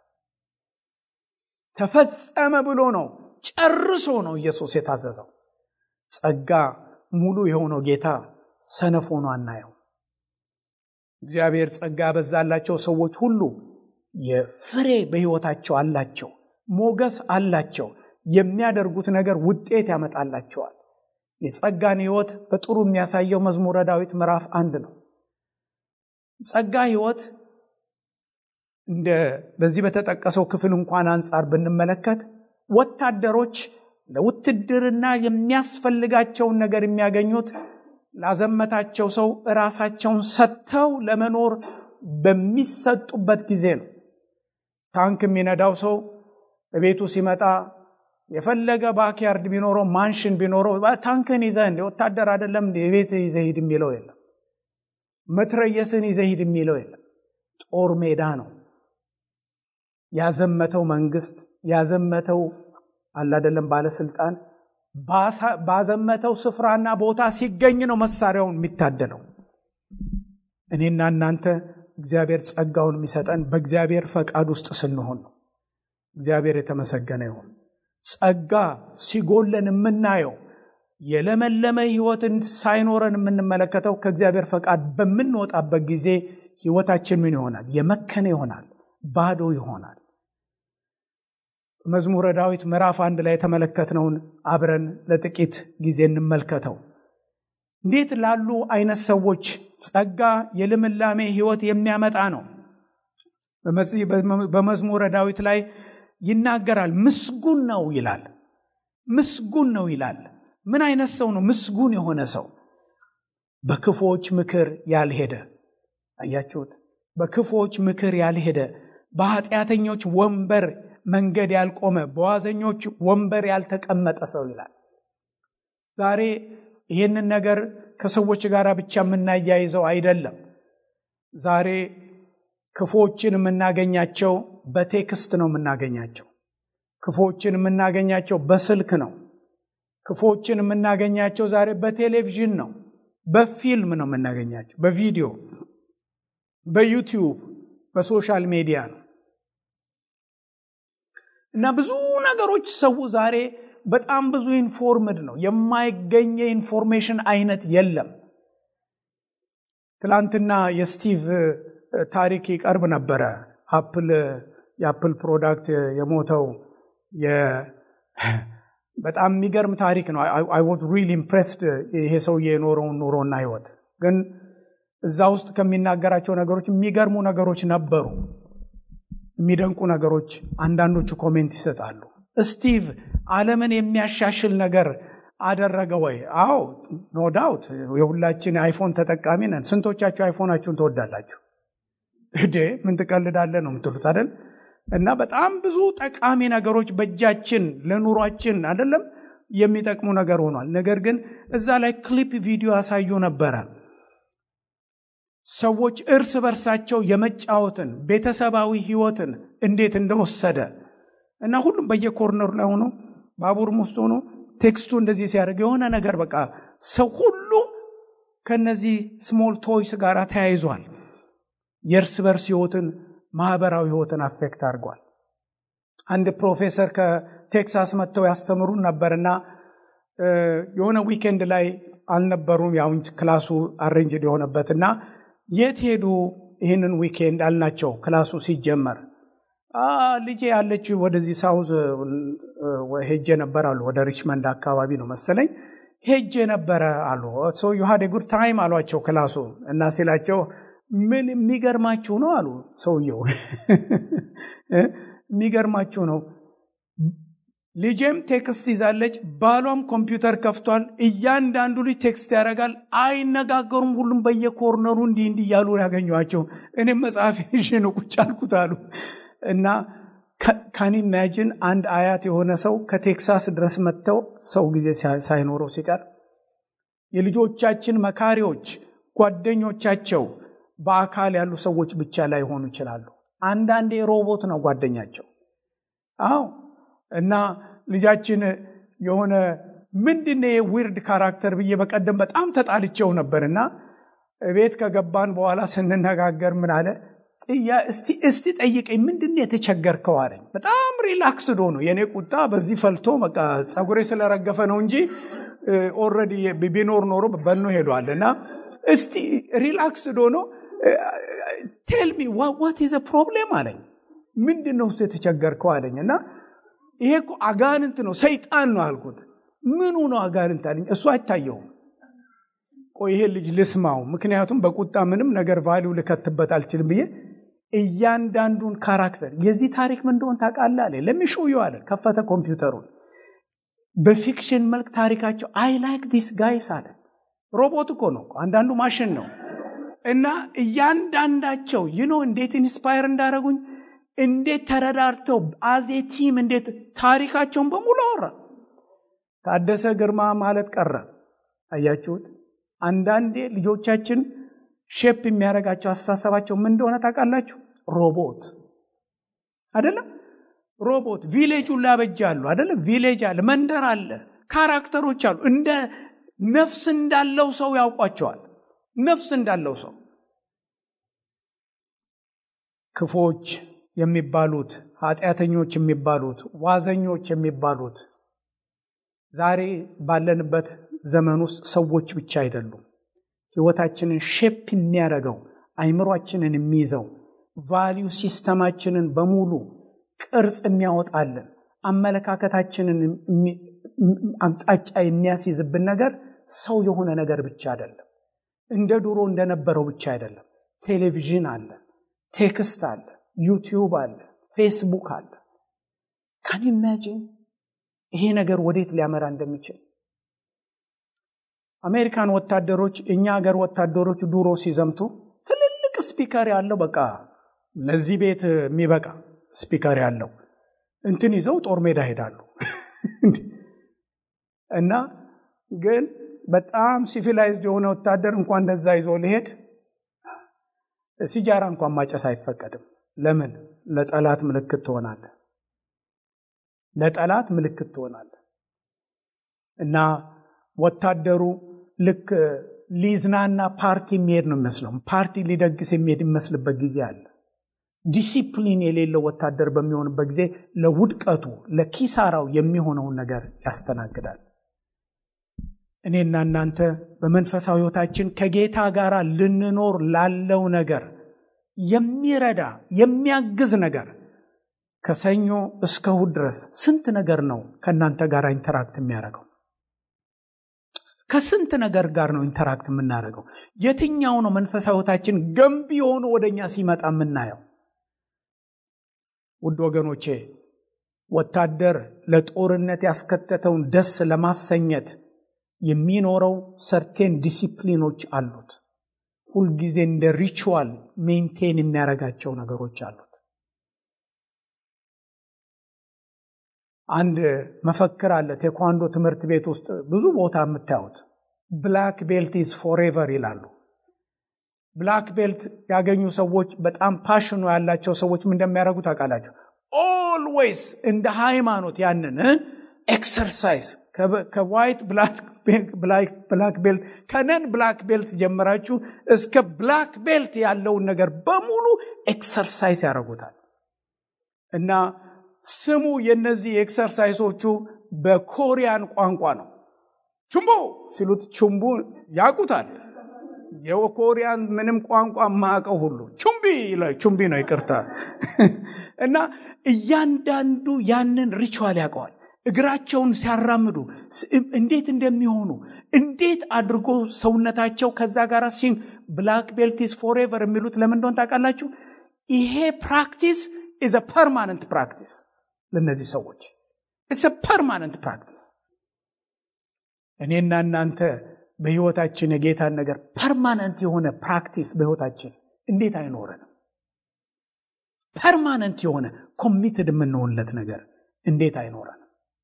ተፈጸመ ብሎ ነው ጨርሶ ነው ኢየሱስ የታዘዘው። ጸጋ ሙሉ የሆነው ጌታ ሰነፍ ሆኖ አናየው። እግዚአብሔር ጸጋ ያበዛላቸው ሰዎች ሁሉ የፍሬ በሕይወታቸው አላቸው፣ ሞገስ አላቸው። የሚያደርጉት ነገር ውጤት ያመጣላቸዋል። የጸጋን ሕይወት በጥሩ የሚያሳየው መዝሙረ ዳዊት ምዕራፍ አንድ ነው። ጸጋ ሕይወት እንደ በዚህ በተጠቀሰው ክፍል እንኳን አንጻር ብንመለከት ወታደሮች ለውትድርና የሚያስፈልጋቸውን ነገር የሚያገኙት ላዘመታቸው ሰው ራሳቸውን ሰጥተው ለመኖር በሚሰጡበት ጊዜ ነው። ታንክ የሚነዳው ሰው በቤቱ ሲመጣ የፈለገ ባክያርድ ቢኖረው ማንሽን ቢኖረው ታንክን ይዘህ እንደ ወታደር አይደለም እንደ የቤት ይዘህ ሂድ የሚለው የለም። መትረየስን ይዘህ ሂድ የሚለው የለም። ጦር ሜዳ ነው። ያዘመተው መንግስት ያዘመተው አላደለም ባለስልጣን ባዘመተው ስፍራና ቦታ ሲገኝ ነው መሳሪያውን የሚታደለው። እኔና እናንተ እግዚአብሔር ጸጋውን የሚሰጠን በእግዚአብሔር ፈቃድ ውስጥ ስንሆን ነው። እግዚአብሔር የተመሰገነ ይሁን። ጸጋ ሲጎለን የምናየው የለመለመ ህይወትን ሳይኖረን የምንመለከተው ከእግዚአብሔር ፈቃድ በምንወጣበት ጊዜ ህይወታችን ምን ይሆናል? የመከነ ይሆናል፣ ባዶ ይሆናል። መዝሙረ ዳዊት ምዕራፍ አንድ ላይ የተመለከትነውን አብረን ለጥቂት ጊዜ እንመልከተው። እንዴት ላሉ አይነት ሰዎች ጸጋ የልምላሜ ህይወት የሚያመጣ ነው። በመዝሙረ ዳዊት ላይ ይናገራል። ምስጉን ነው ይላል። ምስጉን ነው ይላል። ምን አይነት ሰው ነው ምስጉን የሆነ ሰው? በክፉዎች ምክር ያልሄደ። አያችሁት? በክፉዎች ምክር ያልሄደ፣ በኃጢአተኞች ወንበር መንገድ ያልቆመ፣ በዋዘኞች ወንበር ያልተቀመጠ ሰው ይላል። ዛሬ ይህንን ነገር ከሰዎች ጋር ብቻ የምናያይዘው አይደለም። ዛሬ ክፉዎችን የምናገኛቸው በቴክስት ነው የምናገኛቸው። ክፉዎችን የምናገኛቸው በስልክ ነው። ክፉዎችን የምናገኛቸው ዛሬ በቴሌቪዥን ነው፣ በፊልም ነው የምናገኛቸው፣ በቪዲዮ፣ በዩቲዩብ፣ በሶሻል ሚዲያ ነው እና ብዙ ነገሮች ሰው ዛሬ በጣም ብዙ ኢንፎርምድ ነው። የማይገኝ የኢንፎርሜሽን አይነት የለም። ትላንትና የስቲቭ ታሪክ ይቀርብ ነበረ። አፕል የአፕል ፕሮዳክት የሞተው በጣም የሚገርም ታሪክ ነው። አይ ዋዝ ሪሊ ኢምፕሬስድ ይሄ ሰውዬ የኖረውን ኑሮና ህይወት። ግን እዛ ውስጥ ከሚናገራቸው ነገሮች የሚገርሙ ነገሮች ነበሩ፣ የሚደንቁ ነገሮች። አንዳንዶቹ ኮሜንት ይሰጣሉ። ስቲቭ ዓለምን የሚያሻሽል ነገር አደረገ ወይ? አዎ ኖ ዳውት። የሁላችን አይፎን ተጠቃሚ ነን። ስንቶቻችሁ አይፎናችሁን ትወዳላችሁ? እዴ ምን ትቀልዳለህ ነው የምትሉት አይደል? እና በጣም ብዙ ጠቃሚ ነገሮች በእጃችን ለኑሯችን አይደለም የሚጠቅሙ ነገር ሆኗል። ነገር ግን እዛ ላይ ክሊፕ ቪዲዮ ያሳዩ ነበረ። ሰዎች እርስ በርሳቸው የመጫወትን ቤተሰባዊ ህይወትን እንዴት እንደወሰደ እና ሁሉም በየኮርነሩ ላይ ሆኖ ባቡርም ውስጥ ሆኖ ቴክስቱ እንደዚህ ሲያደርግ የሆነ ነገር በቃ ሰው ሁሉ ከነዚህ ስሞል ቶይስ ጋር ተያይዟል። የእርስ በርስ ህይወትን ማህበራዊ ህይወትን አፌክት አድርጓል። አንድ ፕሮፌሰር ከቴክሳስ መጥተው ያስተምሩን ነበርና የሆነ ዊኬንድ ላይ አልነበሩም። ያው ክላሱ አሬንጅድ የሆነበት እና የት ሄዱ ይህንን ዊኬንድ አልናቸው። ክላሱ ሲጀመር ልጄ ያለችው ወደዚህ ሳውዝ ሄጄ ነበር አሉ። ወደ ሪችመንድ አካባቢ ነው መሰለኝ ሄጄ ነበረ አሉ። ሶ ዩ ሃድ ጉድ ታይም አሏቸው ክላሱ እና ሲላቸው ምን የሚገርማችሁ ነው አሉ ሰውየው። የሚገርማችሁ ነው ልጄም ቴክስት ይዛለች፣ ባሏም ኮምፒውተር ከፍቷል። እያንዳንዱ ልጅ ቴክስት ያደርጋል። አይነጋገሩም። ሁሉም በየኮርነሩ እንዲህ እንዲህ እያሉ ያገኟቸው። እኔም መጽሐፍ ይዤ ነው ቁጭ አልኩት አሉ እና ካን ኢማጂን አንድ አያት የሆነ ሰው ከቴክሳስ ድረስ መጥተው ሰው ጊዜ ሳይኖረው ሲቀር የልጆቻችን መካሪዎች ጓደኞቻቸው በአካል ያሉ ሰዎች ብቻ ላይሆኑ ይችላሉ። አንዳንዴ ሮቦት ነው ጓደኛቸው። አዎ እና ልጃችን የሆነ ምንድን ዊርድ ካራክተር ብዬ በቀደም በጣም ተጣልቸው ነበር እና ቤት ከገባን በኋላ ስንነጋገር ምን አለ እስቲ ጠይቀኝ ምንድን የተቸገርከው አለኝ። በጣም ሪላክስድ ሆኖ የእኔ ቁጣ በዚህ ፈልቶ በቃ ፀጉሬ ስለረገፈ ነው እንጂ ኦልሬዲ ቢኖር ኖሮ በኖ ሄዷል እና እስቲ ሪላክስድ ሆኖ ቴልሚ ዋት ዘ ፕሮብሌም አለኝ። ምንድን ነው ውስጥ የተቸገርከው አለኝ እና ይሄ እኮ አጋንንት ነው ሰይጣን ነው አልኩት። ምኑ ነው አጋንንት አለኝ። እሱ አይታየውም። ቆይ ይሄ ልጅ ልስማው፣ ምክንያቱም በቁጣ ምንም ነገር ቫሊው ልከትበት አልችልም ብዬ እያንዳንዱን ካራክተር የዚህ ታሪክ ምን እንደሆን ታውቃለህ አለ። ለሚሾዩ አለ። ከፈተ ኮምፒውተሩን በፊክሽን መልክ ታሪካቸው አይ ላይክ ዲስ ጋይስ አለ። ሮቦት እኮ ነው፣ አንዳንዱ ማሽን ነው። እና እያንዳንዳቸው ይኖ እንዴት ኢንስፓየር እንዳደረጉኝ እንዴት ተረዳርተው አዜ ቲም እንዴት ታሪካቸውን በሙሉ አወራ። ታደሰ ግርማ ማለት ቀረ። አያችሁት? አንዳንዴ ልጆቻችን ሼፕ የሚያደርጋቸው አስተሳሰባቸው ምን እንደሆነ ታውቃላችሁ? ሮቦት አይደለም? ሮቦት ቪሌጁን ላበጃሉ አይደለም? ቪሌጅ አለ፣ መንደር አለ፣ ካራክተሮች አሉ። እንደ ነፍስ እንዳለው ሰው ያውቋቸዋል። ነፍስ እንዳለው ሰው ክፎች የሚባሉት ኃጢአተኞች የሚባሉት ዋዘኞች የሚባሉት ዛሬ ባለንበት ዘመን ውስጥ ሰዎች ብቻ አይደሉም። ህይወታችንን ሼፕ የሚያደርገው አይምሯችንን የሚይዘው ቫሊዩ ሲስተማችንን በሙሉ ቅርጽ የሚያወጣልን አመለካከታችንን አቅጣጫ የሚያስይዝብን ነገር ሰው የሆነ ነገር ብቻ አይደለም። እንደ ድሮ እንደነበረው ብቻ አይደለም። ቴሌቪዥን አለ፣ ቴክስት አለ፣ ዩቲዩብ አለ፣ ፌስቡክ አለ። ካን ኢማጂን ይሄ ነገር ወዴት ሊያመራ እንደሚችል አሜሪካን ወታደሮች እኛ ሀገር ወታደሮች ድሮ ሲዘምቱ ትልልቅ ስፒከር ያለው በቃ ለዚህ ቤት የሚበቃ ስፒከር ያለው እንትን ይዘው ጦር ሜዳ ሄዳሉ እና ግን በጣም ሲቪላይዝድ የሆነ ወታደር እንኳን እንደዛ ይዞ ሊሄድ ሲጃራ እንኳን ማጨስ አይፈቀድም። ለምን? ለጠላት ምልክት ትሆናለ። ለጠላት ምልክት ትሆናለ እና ወታደሩ ልክ ሊዝናና ፓርቲ የሚሄድ ነው የሚመስለው። ፓርቲ ሊደግስ የሚሄድ የሚመስልበት ጊዜ አለ። ዲሲፕሊን የሌለው ወታደር በሚሆንበት ጊዜ ለውድቀቱ ለኪሳራው የሚሆነውን ነገር ያስተናግዳል። እኔና እናንተ በመንፈሳዊ ሕይወታችን ከጌታ ጋር ልንኖር ላለው ነገር የሚረዳ የሚያግዝ ነገር ከሰኞ እስከ እሑድ ድረስ ስንት ነገር ነው ከእናንተ ጋር ኢንተራክት የሚያደርገው? ከስንት ነገር ጋር ነው ኢንተራክት የምናደርገው? የትኛው ነው መንፈሳዊ ሕይወታችን ገንቢ የሆኑ ወደ እኛ ሲመጣ የምናየው? ውድ ወገኖቼ ወታደር ለጦርነት ያስከተተውን ደስ ለማሰኘት የሚኖረው ሰርቴን ዲሲፕሊኖች አሉት። ሁልጊዜ እንደ ሪቹዋል ሜንቴን የሚያደርጋቸው ነገሮች አሉት። አንድ መፈክር አለ ቴኳንዶ ትምህርት ቤት ውስጥ ብዙ ቦታ የምታዩት ብላክ ቤልት ኢዝ ፎሬቨር ይላሉ። ብላክ ቤልት ያገኙ ሰዎች በጣም ፓሽኑ ያላቸው ሰዎች ምን እንደሚያደርጉ ታውቃላቸው? ኦልዌይስ እንደ ሃይማኖት ያንን ኤክሰርሳይዝ ከዋይት ብላክ ቤልት ከነን ብላክ ቤልት ጀምራችሁ እስከ ብላክ ቤልት ያለውን ነገር በሙሉ ኤክሰርሳይዝ ያደርጉታል እና ስሙ የነዚህ ኤክሰርሳይሶቹ በኮሪያን ቋንቋ ነው። ቹምቦ ሲሉት ቹምቡ ያውቁታል። የኮሪያን ምንም ቋንቋ ማቀው ሁሉ ቹምቢ ቹምቢ ነው ይቅርታ። እና እያንዳንዱ ያንን ሪቹዋል ያውቀዋል። እግራቸውን ሲያራምዱ እንዴት እንደሚሆኑ እንዴት አድርጎ ሰውነታቸው ከዛ ጋር ሲን ብላክ ቤልቲስ ፎሬቨር የሚሉት ለምን እንደሆን ታውቃላችሁ? ይሄ ፕራክቲስ ኢዝ ፐርማነንት ፕራክቲስ ለእነዚህ ሰዎች ኢትስ ፐርማነንት ፕራክቲስ። እኔና እናንተ በህይወታችን የጌታን ነገር ፐርማነንት የሆነ ፕራክቲስ በህይወታችን እንዴት አይኖረንም? ፐርማነንት የሆነ ኮሚትድ የምንሆንለት ነገር እንዴት አይኖረንም?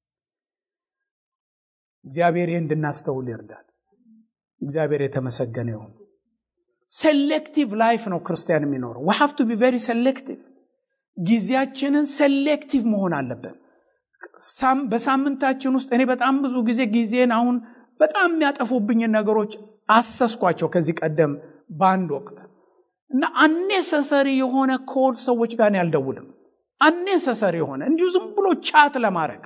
እግዚአብሔር ይህ እንድናስተውል ይርዳል። እግዚአብሔር የተመሰገነ ይሁን። ሴሌክቲቭ ላይፍ ነው ክርስቲያን የሚኖረው። ዊ ሃቭ ቱ ቢ ቬሪ ሴሌክቲቭ። ጊዜያችንን ሴሌክቲቭ መሆን አለብን። በሳምንታችን ውስጥ እኔ በጣም ብዙ ጊዜ ጊዜን አሁን በጣም የሚያጠፉብኝን ነገሮች አሰስኳቸው ከዚህ ቀደም በአንድ ወቅት እና አኔሰሰሪ የሆነ ኮል ሰዎች ጋር ያልደውልም። አኔሰሰሪ የሆነ እንዲሁ ዝም ብሎ ቻት ለማድረግ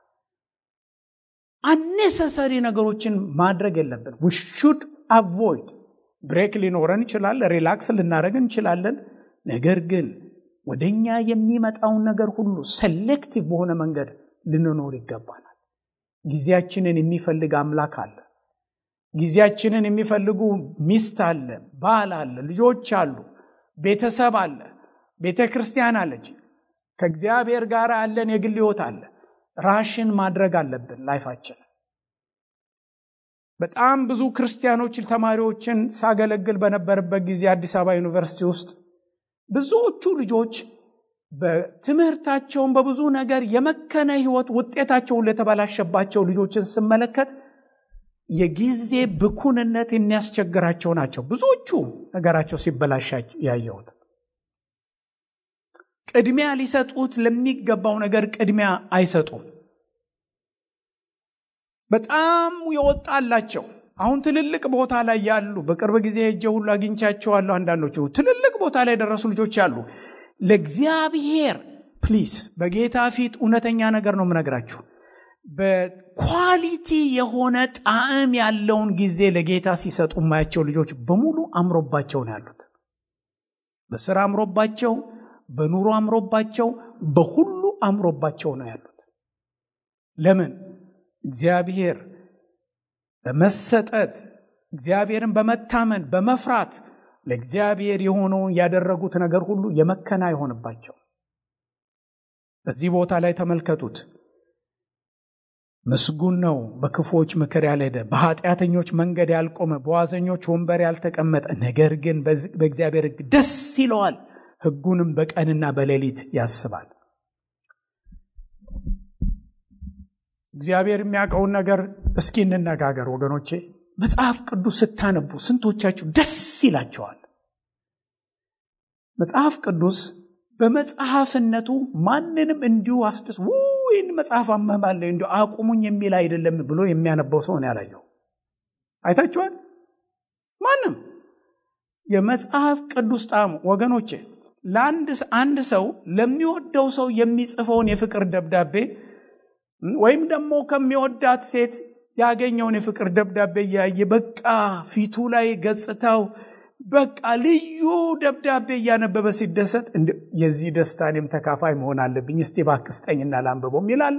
አኔሰሰሪ ነገሮችን ማድረግ የለብን። ዊ ሹድ አቮይድ ብሬክ ሊኖረን ይችላል፣ ሪላክስ ልናደረግ እንችላለን። ነገር ግን ወደ እኛ የሚመጣውን ነገር ሁሉ ሴሌክቲቭ በሆነ መንገድ ልንኖር ይገባናል። ጊዜያችንን የሚፈልግ አምላክ አለ። ጊዜያችንን የሚፈልጉ ሚስት አለ፣ ባል አለ፣ ልጆች አሉ፣ ቤተሰብ አለ፣ ቤተ ክርስቲያን አለች። ከእግዚአብሔር ጋር ያለን የግል ሕይወት አለ። ራሽን ማድረግ አለብን ላይፋችን። በጣም ብዙ ክርስቲያኖች ተማሪዎችን ሳገለግል በነበረበት ጊዜ አዲስ አበባ ዩኒቨርሲቲ ውስጥ ብዙዎቹ ልጆች በትምህርታቸውን በብዙ ነገር የመከነ ህይወት ውጤታቸውን ለተበላሸባቸው ልጆችን ስመለከት የጊዜ ብኩንነት የሚያስቸግራቸው ናቸው። ብዙዎቹ ነገራቸው ሲበላሽ ያየሁት ቅድሚያ ሊሰጡት ለሚገባው ነገር ቅድሚያ አይሰጡም። በጣም የወጣላቸው አሁን ትልልቅ ቦታ ላይ ያሉ በቅርብ ጊዜ ሄጄ ሁሉ አግኝቻቸዋለሁ። አንዳንዶቹ ትልልቅ ቦታ ላይ የደረሱ ልጆች አሉ። ለእግዚአብሔር ፕሊስ፣ በጌታ ፊት እውነተኛ ነገር ነው የምነግራችሁ። በኳሊቲ የሆነ ጣዕም ያለውን ጊዜ ለጌታ ሲሰጡ የማያቸው ልጆች በሙሉ አምሮባቸው ነው ያሉት። በስራ አምሮባቸው፣ በኑሮ አምሮባቸው፣ በሁሉ አምሮባቸው ነው ያሉት። ለምን? እግዚአብሔር በመሰጠት እግዚአብሔርን በመታመን በመፍራት ለእግዚአብሔር የሆነውን ያደረጉት ነገር ሁሉ የመከና አይሆንባቸው። በዚህ ቦታ ላይ ተመልከቱት። ምስጉን ነው በክፉዎች ምክር ያልሄደ፣ በኃጢአተኞች መንገድ ያልቆመ፣ በዋዘኞች ወንበር ያልተቀመጠ፣ ነገር ግን በእግዚአብሔር ሕግ ደስ ይለዋል፣ ሕጉንም በቀንና በሌሊት ያስባል። እግዚአብሔር የሚያውቀውን ነገር እስኪ እንነጋገር ወገኖቼ። መጽሐፍ ቅዱስ ስታነቡ ስንቶቻችሁ ደስ ይላቸዋል? መጽሐፍ ቅዱስ በመጽሐፍነቱ ማንንም እንዲሁ አስደስ ይህን መጽሐፍ አመባለ እንዲ አቁሙኝ የሚል አይደለም ብሎ የሚያነበው ሰው ነው ያላየው። አይታችኋል? ማንም የመጽሐፍ ቅዱስ ጣዕሙ ወገኖቼ፣ ለአንድ አንድ ሰው ለሚወደው ሰው የሚጽፈውን የፍቅር ደብዳቤ ወይም ደግሞ ከሚወዳት ሴት ያገኘውን የፍቅር ደብዳቤ እያየ በቃ ፊቱ ላይ ገጽታው በቃ ልዩ ደብዳቤ እያነበበ ሲደሰት የዚህ ደስታ እኔም ተካፋይ መሆን አለብኝ፣ እስቲ እባክህ ስጠኝና ላንብበው ይላል።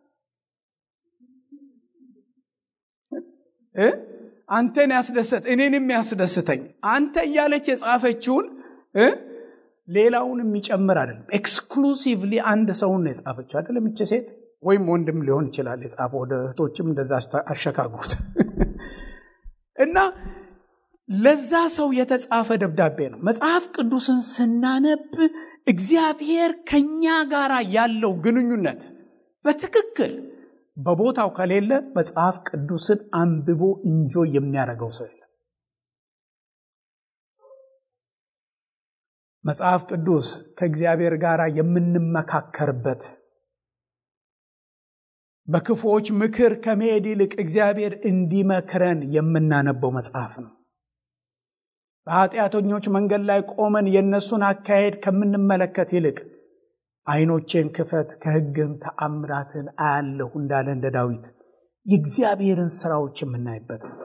አንተን ያስደሰት እኔንም ያስደስተኝ አንተ እያለች የጻፈችውን ሌላውን የሚጨምር አይደለም። ኤክስክሉሲቭሊ አንድ ሰውን ነው የጻፈችው አይደለም ይች ሴት ወይም ወንድም ሊሆን ይችላል የጻፈው። ወደ እህቶችም እንደዛ አሸካጉት እና ለዛ ሰው የተጻፈ ደብዳቤ ነው። መጽሐፍ ቅዱስን ስናነብ እግዚአብሔር ከኛ ጋር ያለው ግንኙነት በትክክል በቦታው ከሌለ መጽሐፍ ቅዱስን አንብቦ እንጆ የሚያደርገው ሰው የለም። መጽሐፍ ቅዱስ ከእግዚአብሔር ጋር የምንመካከርበት በክፉዎች ምክር ከመሄድ ይልቅ እግዚአብሔር እንዲመክረን የምናነበው መጽሐፍ ነው። በኃጢአተኞች መንገድ ላይ ቆመን የእነሱን አካሄድ ከምንመለከት ይልቅ ዓይኖቼን ክፈት ከሕግም ተአምራትን አያለሁ እንዳለ እንደ ዳዊት የእግዚአብሔርን ስራዎች የምናይበት ነው።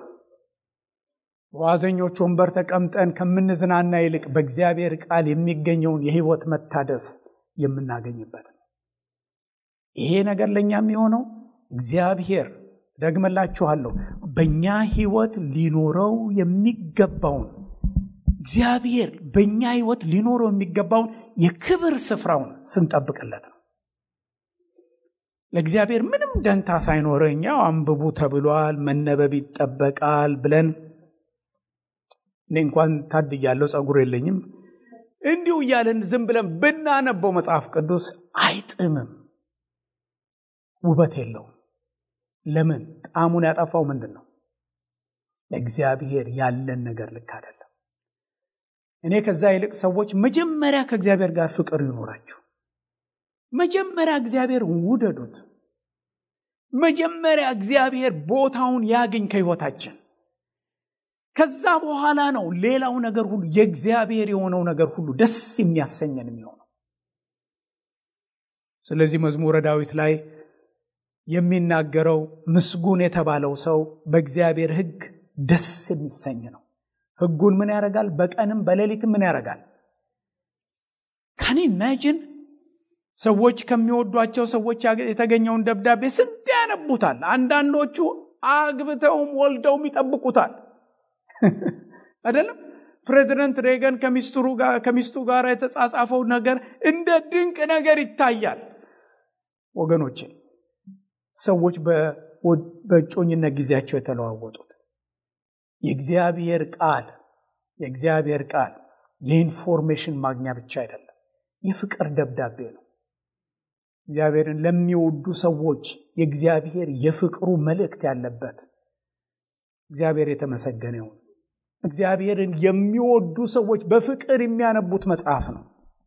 በዋዘኞች ወንበር ተቀምጠን ከምንዝናና ይልቅ በእግዚአብሔር ቃል የሚገኘውን የሕይወት መታደስ የምናገኝበት ነው። ይሄ ነገር ለእኛ የሚሆነው እግዚአብሔር ደግመላችኋለሁ፣ በእኛ ሕይወት ሊኖረው የሚገባውን እግዚአብሔር በእኛ ሕይወት ሊኖረው የሚገባውን የክብር ስፍራውን ስንጠብቅለት ነው። ለእግዚአብሔር ምንም ደንታ ሳይኖረኝ ያው አንብቡ ተብሏል፣ መነበብ ይጠበቃል ብለን እኔ እንኳን ታድያለሁ፣ ጸጉር የለኝም። እንዲሁ እያለን ዝም ብለን ብናነበው መጽሐፍ ቅዱስ አይጥምም፣ ውበት የለውም። ለምን? ጣዕሙን ያጠፋው ምንድን ነው? ለእግዚአብሔር ያለን ነገር ልክ አይደለም። እኔ ከዛ ይልቅ ሰዎች መጀመሪያ ከእግዚአብሔር ጋር ፍቅር ይኖራችሁ። መጀመሪያ እግዚአብሔር ውደዱት። መጀመሪያ እግዚአብሔር ቦታውን ያግኝ ከሕይወታችን። ከዛ በኋላ ነው ሌላው ነገር ሁሉ የእግዚአብሔር የሆነው ነገር ሁሉ ደስ የሚያሰኘን የሚሆነው። ስለዚህ መዝሙረ ዳዊት ላይ የሚናገረው ምስጉን የተባለው ሰው በእግዚአብሔር ሕግ ደስ የሚሰኝ ነው። ሕጉን ምን ያደርጋል? በቀንም በሌሊትም ምን ያደርጋል? ከኔ ኢማጂን ሰዎች ከሚወዷቸው ሰዎች የተገኘውን ደብዳቤ ስንት ያነቡታል። አንዳንዶቹ አግብተውም ወልደውም ይጠብቁታል። አይደለም? ፕሬዚደንት ሬገን ከሚስቱ ጋር የተጻጻፈው ነገር እንደ ድንቅ ነገር ይታያል። ወገኖቼ ሰዎች በእጮኝነት ጊዜያቸው የተለዋወጡት የእግዚአብሔር ቃል የእግዚአብሔር ቃል የኢንፎርሜሽን ማግኛ ብቻ አይደለም፣ የፍቅር ደብዳቤ ነው። እግዚአብሔርን ለሚወዱ ሰዎች የእግዚአብሔር የፍቅሩ መልእክት ያለበት እግዚአብሔር የተመሰገነ ይሁን። እግዚአብሔርን የሚወዱ ሰዎች በፍቅር የሚያነቡት መጽሐፍ ነው።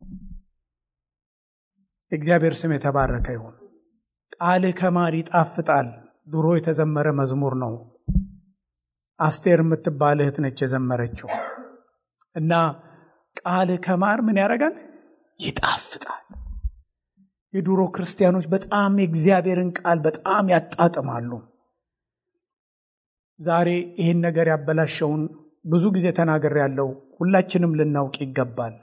የእግዚአብሔር ስም የተባረከ ይሁን። ቃልህ ከማር ይጣፍጣል ድሮ የተዘመረ መዝሙር ነው። አስቴር የምትባል እህት ነች የዘመረችው እና ቃልህ ከማር ምን ያደርጋል? ይጣፍጣል። የድሮ ክርስቲያኖች በጣም የእግዚአብሔርን ቃል በጣም ያጣጥማሉ። ዛሬ ይህን ነገር ያበላሸውን ብዙ ጊዜ ተናገር ያለው ሁላችንም ልናውቅ ይገባል።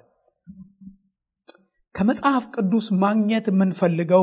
ከመጽሐፍ ቅዱስ ማግኘት የምንፈልገው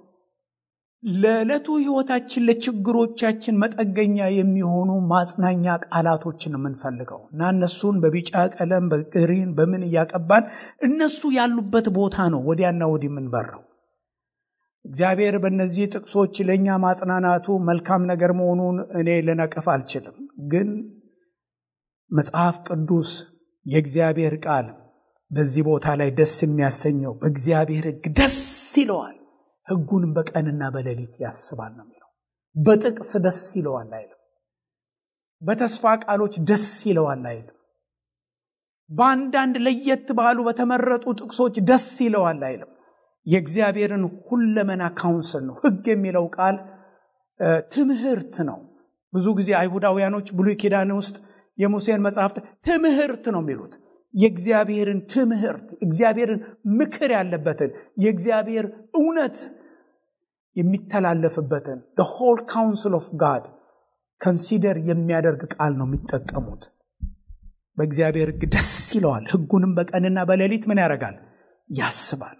ለዕለቱ ሕይወታችን ለችግሮቻችን መጠገኛ የሚሆኑ ማጽናኛ ቃላቶችን የምንፈልገው እና እነሱን በቢጫ ቀለም በግሪን በምን እያቀባን እነሱ ያሉበት ቦታ ነው ወዲያና ወዲህ የምንበረው። እግዚአብሔር በእነዚህ ጥቅሶች ለእኛ ማጽናናቱ መልካም ነገር መሆኑን እኔ ልነቅፍ አልችልም። ግን መጽሐፍ ቅዱስ የእግዚአብሔር ቃል በዚህ ቦታ ላይ ደስ የሚያሰኘው በእግዚአብሔር ሕግ ደስ ይለዋል፣ ሕጉንም በቀንና በሌሊት ያስባል ነው የሚለው። በጥቅስ ደስ ይለዋል አይልም። በተስፋ ቃሎች ደስ ይለዋል አይልም። በአንዳንድ ለየት ባሉ በተመረጡ ጥቅሶች ደስ ይለዋል አይልም። የእግዚአብሔርን ሁለመና ካውንስል ነው። ሕግ የሚለው ቃል ትምህርት ነው። ብዙ ጊዜ አይሁዳውያኖች ብሉይ ኪዳን ውስጥ የሙሴን መጽሐፍት ትምህርት ነው የሚሉት። የእግዚአብሔርን ትምህርት እግዚአብሔርን ምክር ያለበትን የእግዚአብሔር እውነት የሚተላለፍበትን ሆል ካውንስል ኦፍ ጋድ ከንሲደር የሚያደርግ ቃል ነው የሚጠቀሙት። በእግዚአብሔር ሕግ ደስ ይለዋል። ሕጉንም በቀንና በሌሊት ምን ያደርጋል? ያስባል።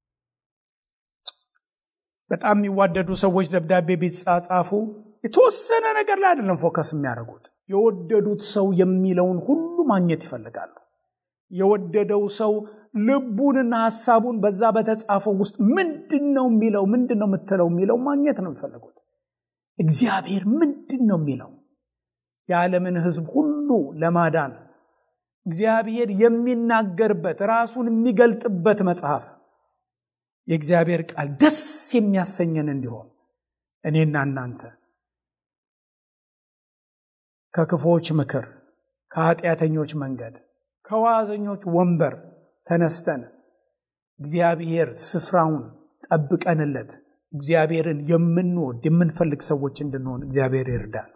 በጣም የሚዋደዱ ሰዎች ደብዳቤ ቢጻጻፉ የተወሰነ ነገር ላይ አይደለም ፎከስ የሚያደርጉት። የወደዱት ሰው የሚለውን ሁሉ ማግኘት ይፈልጋሉ። የወደደው ሰው ልቡንና ሀሳቡን በዛ በተጻፈው ውስጥ ምንድን ነው የሚለው ምንድን ነው የምትለው የሚለው ማግኘት ነው የሚፈልጉት። እግዚአብሔር ምንድን ነው የሚለው የዓለምን ሕዝብ ሁሉ ለማዳን እግዚአብሔር የሚናገርበት ራሱን የሚገልጥበት መጽሐፍ የእግዚአብሔር ቃል ደስ የሚያሰኘን እንዲሆን እኔና እናንተ ከክፉዎች ምክር፣ ከኃጢአተኞች መንገድ፣ ከዋዘኞች ወንበር ተነስተን እግዚአብሔር ስፍራውን ጠብቀንለት እግዚአብሔርን የምንወድ የምንፈልግ ሰዎች እንድንሆን እግዚአብሔር ይርዳል።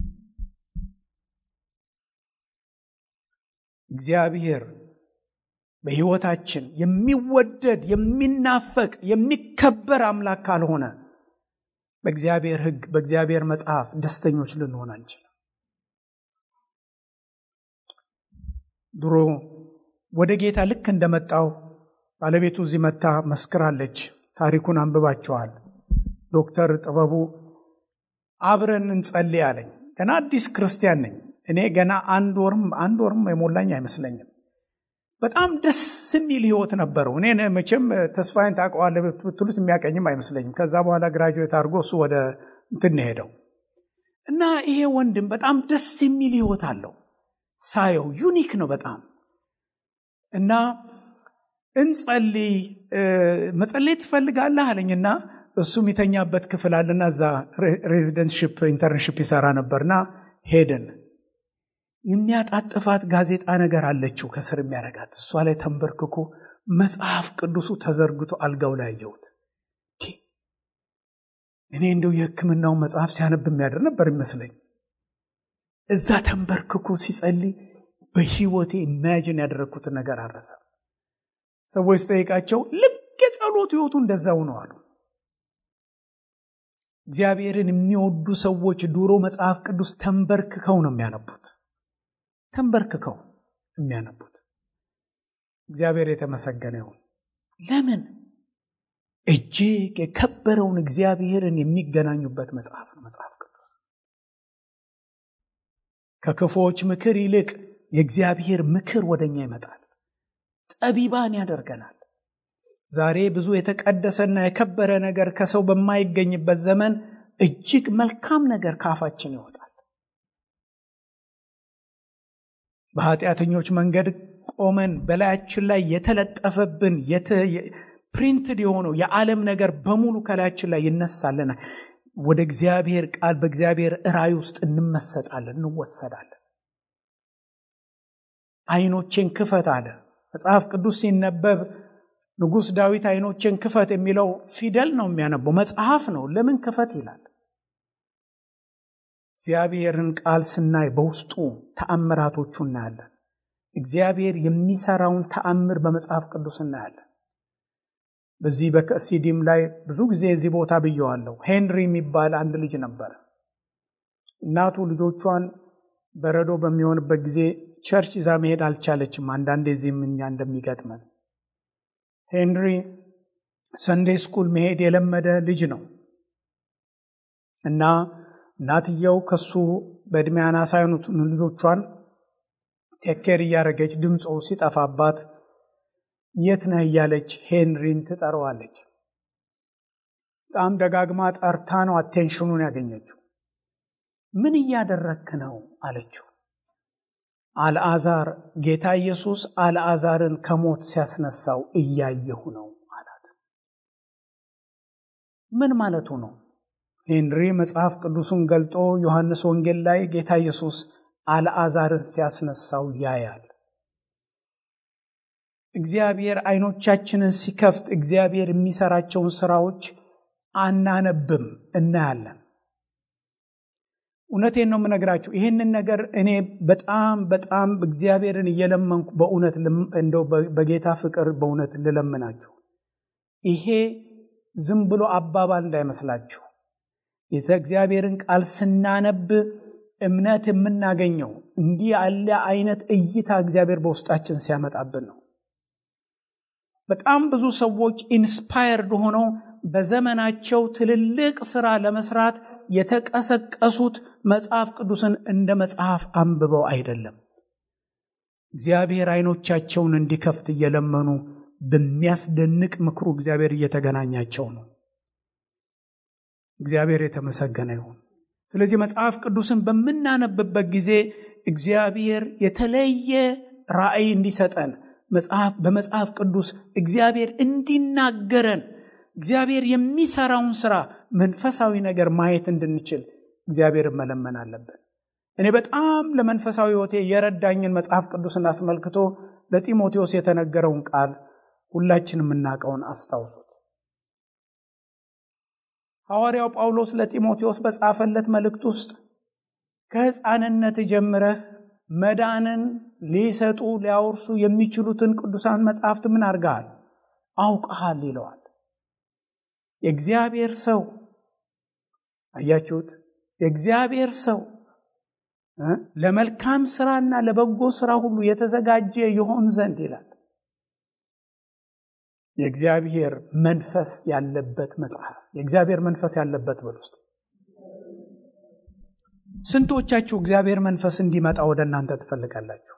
እግዚአብሔር በሕይወታችን የሚወደድ የሚናፈቅ የሚከበር አምላክ ካልሆነ በእግዚአብሔር ሕግ በእግዚአብሔር መጽሐፍ ደስተኞች ልንሆን አንችልም። ድሮ ወደ ጌታ ልክ እንደመጣው ባለቤቱ እዚህ መታ መስክራለች። ታሪኩን አንብባቸዋል። ዶክተር ጥበቡ አብረን እንጸልይ አለኝ። ገና አዲስ ክርስቲያን ነኝ እኔ ገና አንድ ወርም አንድ ወርም የሞላኝ አይመስለኝም። በጣም ደስ የሚል ህይወት ነበረው። እኔ መቼም ተስፋዬን ታውቀዋለህ ብትሉት የሚያቀኝም አይመስለኝም። ከዛ በኋላ ግራጁዌት አድርጎ እሱ ወደ እንትን ሄደው እና ይሄ ወንድም በጣም ደስ የሚል ህይወት አለው። ሳየው ዩኒክ ነው በጣም እና እንጸልይ መጸለይ ትፈልጋለህ አለኝና እሱ የሚተኛበት ክፍል አለና እዛ ሬዚደንትሽፕ ኢንተርንሽፕ ይሰራ ነበርና ሄድን። የሚያጣጥፋት ጋዜጣ ነገር አለችው ከስር የሚያረጋት እሷ ላይ ተንበርክኮ መጽሐፍ ቅዱሱ ተዘርግቶ አልጋው ላይ አየሁት። እኔ እንደው የሕክምናውን መጽሐፍ ሲያነብ የሚያደር ነበር ይመስለኝ። እዛ ተንበርክኮ ሲጸልይ በህይወቴ ኢማጂን ያደረግኩትን ነገር አረሰ። ሰዎች ስጠይቃቸው ልክ የጸሎት ህይወቱ እንደዛው ነው አሉ። እግዚአብሔርን የሚወዱ ሰዎች ድሮ መጽሐፍ ቅዱስ ተንበርክከው ነው የሚያነቡት ተንበርክከው የሚያነቡት። እግዚአብሔር የተመሰገነ ይሁን። ለምን? እጅግ የከበረውን እግዚአብሔርን የሚገናኙበት መጽሐፍ ነው መጽሐፍ ቅዱስ። ከክፉዎች ምክር ይልቅ የእግዚአብሔር ምክር ወደኛ ይመጣል፣ ጠቢባን ያደርገናል። ዛሬ ብዙ የተቀደሰና የከበረ ነገር ከሰው በማይገኝበት ዘመን እጅግ መልካም ነገር ከአፋችን ይወጣል። በኃጢአተኞች መንገድ ቆመን በላያችን ላይ የተለጠፈብን ፕሪንትድ የሆነው የዓለም ነገር በሙሉ ከላያችን ላይ ይነሳልናል። ወደ እግዚአብሔር ቃል በእግዚአብሔር ራእይ ውስጥ እንመሰጣለን፣ እንወሰዳለን። አይኖቼን ክፈት አለ መጽሐፍ ቅዱስ ሲነበብ ንጉሥ ዳዊት አይኖቼን ክፈት የሚለው ፊደል ነው የሚያነበው፣ መጽሐፍ ነው። ለምን ክፈት ይላል? እግዚአብሔርን ቃል ስናይ በውስጡ ተአምራቶቹ እናያለን። እግዚአብሔር የሚሰራውን ተአምር በመጽሐፍ ቅዱስ እናያለን። በዚህ በሲዲም ላይ ብዙ ጊዜ እዚህ ቦታ ብየዋለሁ። ሄንሪ የሚባል አንድ ልጅ ነበር። እናቱ ልጆቿን በረዶ በሚሆንበት ጊዜ ቸርች ይዛ መሄድ አልቻለችም። አንዳንዴ እዚህም እኛ እንደሚገጥመን ሄንሪ ሰንዴ ስኩል መሄድ የለመደ ልጅ ነው እና እናትየው ከሱ በዕድሜ አናሳ የሆኑትን ልጆቿን ቴኬር እያደረገች ድምፆ ሲጠፋባት የት ነህ እያለች ሄንሪን ትጠራዋለች። በጣም ደጋግማ ጠርታ ነው አቴንሽኑን ያገኘችው። ምን እያደረክ ነው አለችው። አልዓዛር ጌታ ኢየሱስ አልዓዛርን ከሞት ሲያስነሳው እያየሁ ነው አላት። ምን ማለቱ ነው? ሄንሪ መጽሐፍ ቅዱሱን ገልጦ ዮሐንስ ወንጌል ላይ ጌታ ኢየሱስ አልዓዛርን ሲያስነሳው ያያል። እግዚአብሔር አይኖቻችንን ሲከፍት እግዚአብሔር የሚሰራቸውን ስራዎች አናነብም፣ እናያለን። እውነቴን ነው የምነግራችሁ። ይህንን ነገር እኔ በጣም በጣም እግዚአብሔርን እየለመንኩ በእውነት እንደው በጌታ ፍቅር በእውነት ልለምናችሁ። ይሄ ዝም ብሎ አባባል እንዳይመስላችሁ። የእግዚአብሔርን ቃል ስናነብ እምነት የምናገኘው እንዲህ ያለ አይነት እይታ እግዚአብሔር በውስጣችን ሲያመጣብን ነው። በጣም ብዙ ሰዎች ኢንስፓየርድ ሆነው በዘመናቸው ትልልቅ ስራ ለመስራት የተቀሰቀሱት መጽሐፍ ቅዱስን እንደ መጽሐፍ አንብበው አይደለም። እግዚአብሔር አይኖቻቸውን እንዲከፍት እየለመኑ በሚያስደንቅ ምክሩ እግዚአብሔር እየተገናኛቸው ነው። እግዚአብሔር የተመሰገነ ይሁን። ስለዚህ መጽሐፍ ቅዱስን በምናነብበት ጊዜ እግዚአብሔር የተለየ ራእይ እንዲሰጠን መጽሐፍ በመጽሐፍ ቅዱስ እግዚአብሔር እንዲናገረን እግዚአብሔር የሚሰራውን ስራ መንፈሳዊ ነገር ማየት እንድንችል እግዚአብሔርን መለመን አለብን። እኔ በጣም ለመንፈሳዊ ሕይወቴ የረዳኝን መጽሐፍ ቅዱስን አስመልክቶ ለጢሞቴዎስ የተነገረውን ቃል ሁላችን የምናውቀውን አስታውሱት። ሐዋርያው ጳውሎስ ለጢሞቴዎስ በጻፈለት መልእክት ውስጥ ከሕፃንነት ጀምረህ መዳንን ሊሰጡ ሊያወርሱ የሚችሉትን ቅዱሳን መጽሐፍት ምን አድርገሃል? አውቀሃል ይለዋል። የእግዚአብሔር ሰው አያችሁት? የእግዚአብሔር ሰው ለመልካም ስራና ለበጎ ስራ ሁሉ የተዘጋጀ ይሆን ዘንድ ይላል። የእግዚአብሔር መንፈስ ያለበት መጽሐፍ የእግዚአብሔር መንፈስ ያለበት በል ውስጥ ስንቶቻችሁ እግዚአብሔር መንፈስ እንዲመጣ ወደ እናንተ ትፈልጋላችሁ?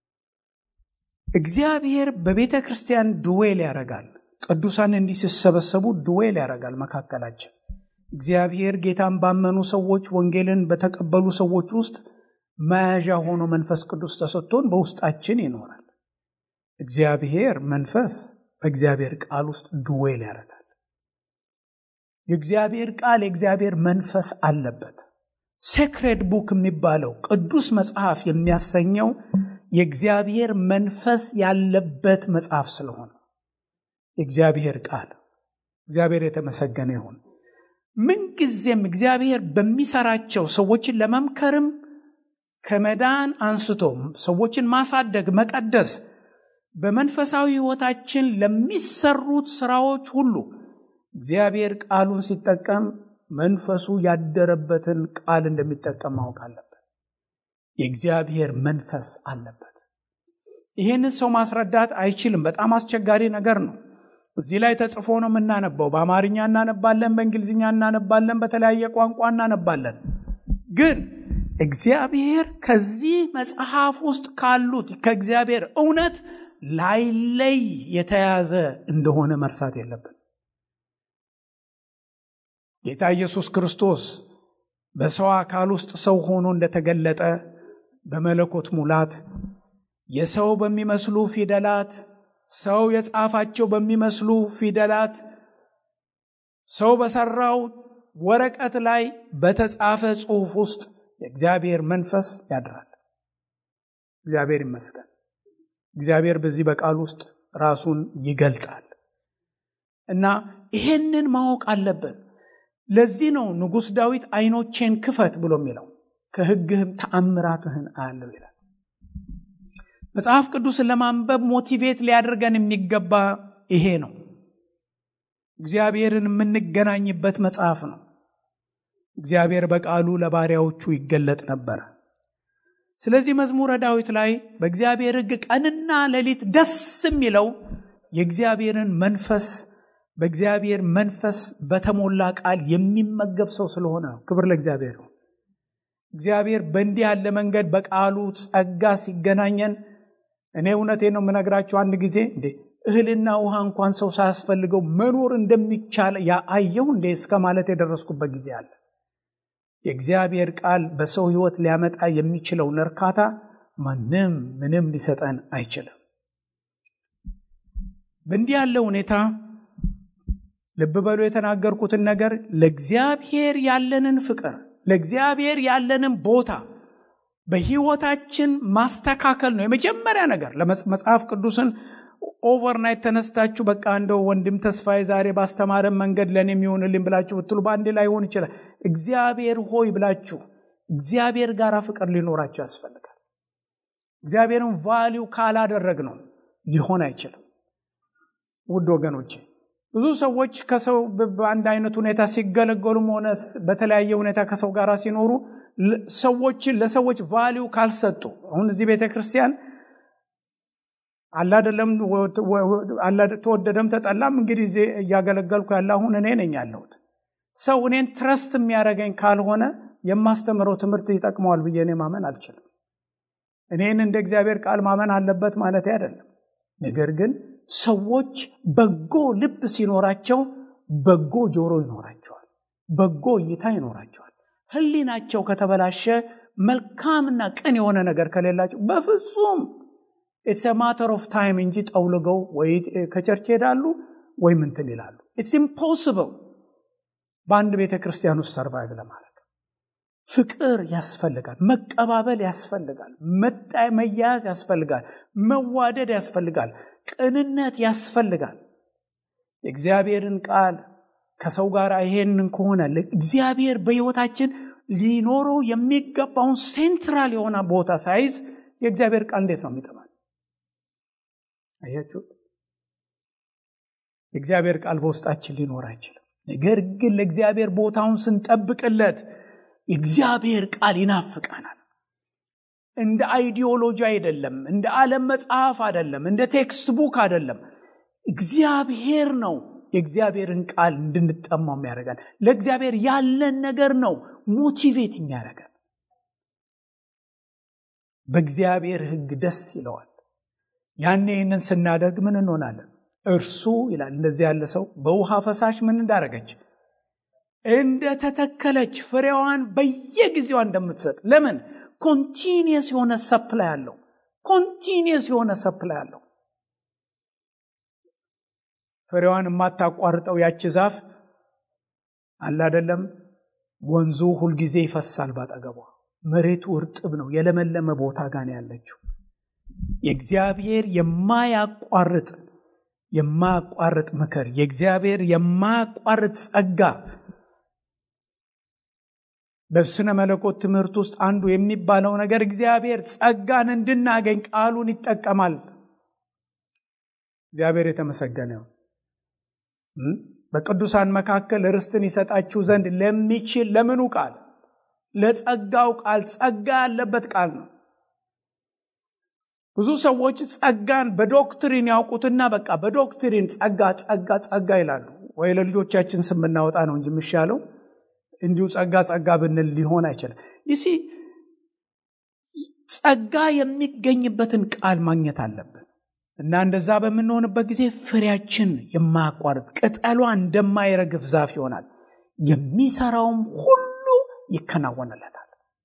እግዚአብሔር በቤተ ክርስቲያን ድዌል ያደርጋል። ቅዱሳን እንዲህ ሲሰበሰቡ ድዌል ያደርጋል መካከላችን። እግዚአብሔር ጌታን ባመኑ ሰዎች፣ ወንጌልን በተቀበሉ ሰዎች ውስጥ መያዣ ሆኖ መንፈስ ቅዱስ ተሰጥቶን በውስጣችን ይኖራል። እግዚአብሔር መንፈስ በእግዚአብሔር ቃል ውስጥ ድዌል ያደርጋል። የእግዚአብሔር ቃል የእግዚአብሔር መንፈስ አለበት። ሴክሬድ ቡክ የሚባለው ቅዱስ መጽሐፍ የሚያሰኘው የእግዚአብሔር መንፈስ ያለበት መጽሐፍ ስለሆነ የእግዚአብሔር ቃል እግዚአብሔር የተመሰገነ ይሁን። ምንጊዜም እግዚአብሔር በሚሰራቸው ሰዎችን ለመምከርም ከመዳን አንስቶ ሰዎችን ማሳደግ፣ መቀደስ በመንፈሳዊ ሕይወታችን ለሚሰሩት ስራዎች ሁሉ እግዚአብሔር ቃሉን ሲጠቀም መንፈሱ ያደረበትን ቃል እንደሚጠቀም ማወቅ አለበት። የእግዚአብሔር መንፈስ አለበት። ይህንን ሰው ማስረዳት አይችልም። በጣም አስቸጋሪ ነገር ነው። እዚህ ላይ ተጽፎ ነው የምናነባው። በአማርኛ እናነባለን፣ በእንግሊዝኛ እናነባለን፣ በተለያየ ቋንቋ እናነባለን። ግን እግዚአብሔር ከዚህ መጽሐፍ ውስጥ ካሉት ከእግዚአብሔር እውነት ላይለይ የተያዘ እንደሆነ መርሳት የለብን። ጌታ ኢየሱስ ክርስቶስ በሰው አካል ውስጥ ሰው ሆኖ እንደተገለጠ በመለኮት ሙላት የሰው በሚመስሉ ፊደላት ሰው የጻፋቸው በሚመስሉ ፊደላት ሰው በሰራው ወረቀት ላይ በተጻፈ ጽሑፍ ውስጥ የእግዚአብሔር መንፈስ ያድራል። እግዚአብሔር ይመስገን። እግዚአብሔር በዚህ በቃል ውስጥ ራሱን ይገልጣል እና ይሄንን ማወቅ አለብን። ለዚህ ነው ንጉሥ ዳዊት ዓይኖቼን ክፈት ብሎ የሚለው ከሕግህም ተአምራትህን አያለው ይላል። መጽሐፍ ቅዱስን ለማንበብ ሞቲቬት ሊያደርገን የሚገባ ይሄ ነው። እግዚአብሔርን የምንገናኝበት መጽሐፍ ነው። እግዚአብሔር በቃሉ ለባሪያዎቹ ይገለጥ ነበረ። ስለዚህ መዝሙረ ዳዊት ላይ በእግዚአብሔር ሕግ ቀንና ሌሊት ደስ የሚለው የእግዚአብሔርን መንፈስ በእግዚአብሔር መንፈስ በተሞላ ቃል የሚመገብ ሰው ስለሆነ ነው። ክብር ለእግዚአብሔር ነው። እግዚአብሔር በእንዲህ ያለ መንገድ በቃሉ ጸጋ ሲገናኘን እኔ እውነቴን ነው የምነግራቸው። አንድ ጊዜ እንዴ እህልና ውሃ እንኳን ሰው ሳያስፈልገው መኖር እንደሚቻል ያአየሁ እንዴ እስከ ማለት የደረስኩበት ጊዜ አለ። የእግዚአብሔር ቃል በሰው ሕይወት ሊያመጣ የሚችለውን እርካታ ማንም ምንም ሊሰጠን አይችልም። በእንዲህ ያለ ሁኔታ ልብ በሉ የተናገርኩትን ነገር ለእግዚአብሔር ያለንን ፍቅር ለእግዚአብሔር ያለንን ቦታ በሕይወታችን ማስተካከል ነው የመጀመሪያ ነገር። ለመጽሐፍ ቅዱስን ኦቨርናይት ተነስታችሁ በቃ እንደው ወንድም ተስፋዬ ዛሬ ባስተማረን መንገድ ለእኔ የሚሆንልኝ ብላችሁ ብትሉ በአንዴ ላይ ሆን ይችላል። እግዚአብሔር ሆይ ብላችሁ እግዚአብሔር ጋር ፍቅር ሊኖራችሁ ያስፈልጋል። እግዚአብሔርን ቫሊው ካላደረግ ነው ሊሆን አይችልም። ውድ ወገኖቼ ብዙ ሰዎች ከሰው በአንድ አይነት ሁኔታ ሲገለገሉም ሆነ በተለያየ ሁኔታ ከሰው ጋር ሲኖሩ ሰዎችን ለሰዎች ቫሊው ካልሰጡ አሁን እዚህ ቤተ ክርስቲያን አላደለም ተወደደም ተጠላም እንግዲህ እዚህ እያገለገልኩ ያለ አሁን እኔ ነኝ ያለሁት። ሰው እኔን ትረስት የሚያደርገኝ ካልሆነ የማስተምረው ትምህርት ይጠቅመዋል ብዬ እኔ ማመን አልችልም። እኔን እንደ እግዚአብሔር ቃል ማመን አለበት ማለት አይደለም። ነገር ግን ሰዎች በጎ ልብ ሲኖራቸው በጎ ጆሮ ይኖራቸዋል፣ በጎ እይታ ይኖራቸዋል። ሕሊናቸው ከተበላሸ መልካምና ቅን የሆነ ነገር ከሌላቸው በፍጹም ኢትስ ማተር ኦፍ ታይም እንጂ ጠውልገው ወይ ከቸርች ሄዳሉ ወይም እንትን ይላሉ። ኢትስ ኢምፖስብል በአንድ ቤተ ክርስቲያን ውስጥ ሰርቫይቭ ለማድረግ ፍቅር ያስፈልጋል። መቀባበል ያስፈልጋል። መያያዝ ያስፈልጋል። መዋደድ ያስፈልጋል። ቅንነት ያስፈልጋል። የእግዚአብሔርን ቃል ከሰው ጋር ይሄንን ከሆነ እግዚአብሔር በሕይወታችን ሊኖረው የሚገባውን ሴንትራል የሆነ ቦታ ሳይዝ የእግዚአብሔር ቃል እንዴት ነው የሚጥማል? አያችሁ፣ የእግዚአብሔር ቃል በውስጣችን ሊኖር አይችልም። ነገር ግን ለእግዚአብሔር ቦታውን ስንጠብቅለት የእግዚአብሔር ቃል ይናፍቀናል። እንደ አይዲዮሎጂ አይደለም፣ እንደ ዓለም መጽሐፍ አይደለም፣ እንደ ቴክስት ቡክ አይደለም። እግዚአብሔር ነው የእግዚአብሔርን ቃል እንድንጠማው የሚያደርጋል። ለእግዚአብሔር ያለን ነገር ነው ሞቲቬት የሚያደርገን። በእግዚአብሔር ሕግ ደስ ይለዋል። ያኔ ይህንን ስናደርግ ምን እንሆናለን? እርሱ ይላል እንደዚህ ያለ ሰው በውሃ ፈሳሽ ምን እንዳረገች እንደተተከለች ፍሬዋን በየጊዜዋ እንደምትሰጥ ለምን ኮንቲኒየስ የሆነ ሰፕላይ አለው ኮንቲኒየስ የሆነ ሰፕላይ አለው ፍሬዋን የማታቋርጠው ያች ዛፍ አለ አደለም ወንዙ ሁልጊዜ ይፈሳል ባጠገቧ መሬቱ እርጥብ ነው የለመለመ ቦታ ጋር ያለችው የእግዚአብሔር የማያቋርጥ የማያቋርጥ ምክር የእግዚአብሔር የማያቋርጥ ጸጋ በስነ መለኮት ትምህርት ውስጥ አንዱ የሚባለው ነገር እግዚአብሔር ጸጋን እንድናገኝ ቃሉን ይጠቀማል እግዚአብሔር የተመሰገነ በቅዱሳን መካከል ርስትን ይሰጣችሁ ዘንድ ለሚችል ለምኑ ቃል ለጸጋው ቃል ጸጋ ያለበት ቃል ነው ብዙ ሰዎች ጸጋን በዶክትሪን ያውቁትና በቃ በዶክትሪን ጸጋ ጸጋ ጸጋ ይላሉ ወይ ለልጆቻችን ስም እናወጣ ነው እንጂ የሚሻለው እንዲሁ ጸጋ ጸጋ ብንል ሊሆን አይችልም ይሲ ጸጋ የሚገኝበትን ቃል ማግኘት አለብን እና እንደዛ በምንሆንበት ጊዜ ፍሬያችን የማያቋርጥ ቅጠሏ እንደማይረግፍ ዛፍ ይሆናል የሚሰራውም ሁሉ ይከናወንለታል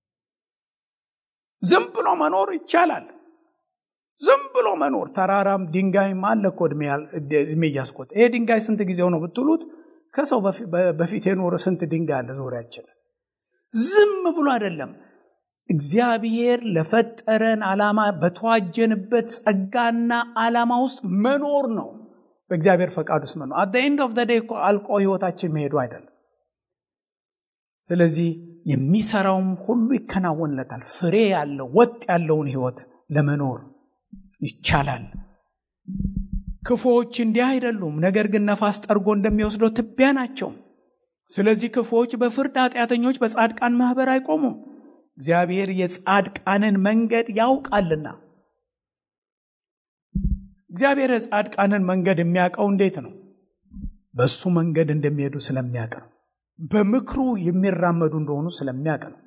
ዝም ብሎ መኖር ይቻላል ዝም ብሎ መኖር ተራራም ድንጋይም አለ እኮ እድሜ እያስቆጠ ይሄ ድንጋይ ስንት ጊዜው ነው ብትሉት ከሰው በፊት የኖረ ስንት ድንጋይ አለ ዙሪያችን ዝም ብሎ አይደለም እግዚአብሔር ለፈጠረን ዓላማ በተዋጀንበት ጸጋና ዓላማ ውስጥ መኖር ነው በእግዚአብሔር ፈቃድ ውስጥ መኖር አት ኤንድ ኦፍ ዴይ አልቆ ህይወታችን መሄዱ አይደለም ስለዚህ የሚሰራውም ሁሉ ይከናወንለታል ፍሬ ያለው ወጥ ያለውን ህይወት ለመኖር ይቻላል ክፉዎች እንዲህ አይደሉም ነገር ግን ነፋስ ጠርጎ እንደሚወስደው ትቢያ ናቸው ስለዚህ ክፉዎች በፍርድ ኃጢአተኞች በጻድቃን ማህበር አይቆሙም እግዚአብሔር የጻድቃንን መንገድ ያውቃልና እግዚአብሔር የጻድቃንን መንገድ የሚያውቀው እንዴት ነው በእሱ መንገድ እንደሚሄዱ ስለሚያውቅ ነው በምክሩ የሚራመዱ እንደሆኑ ስለሚያውቅ ነው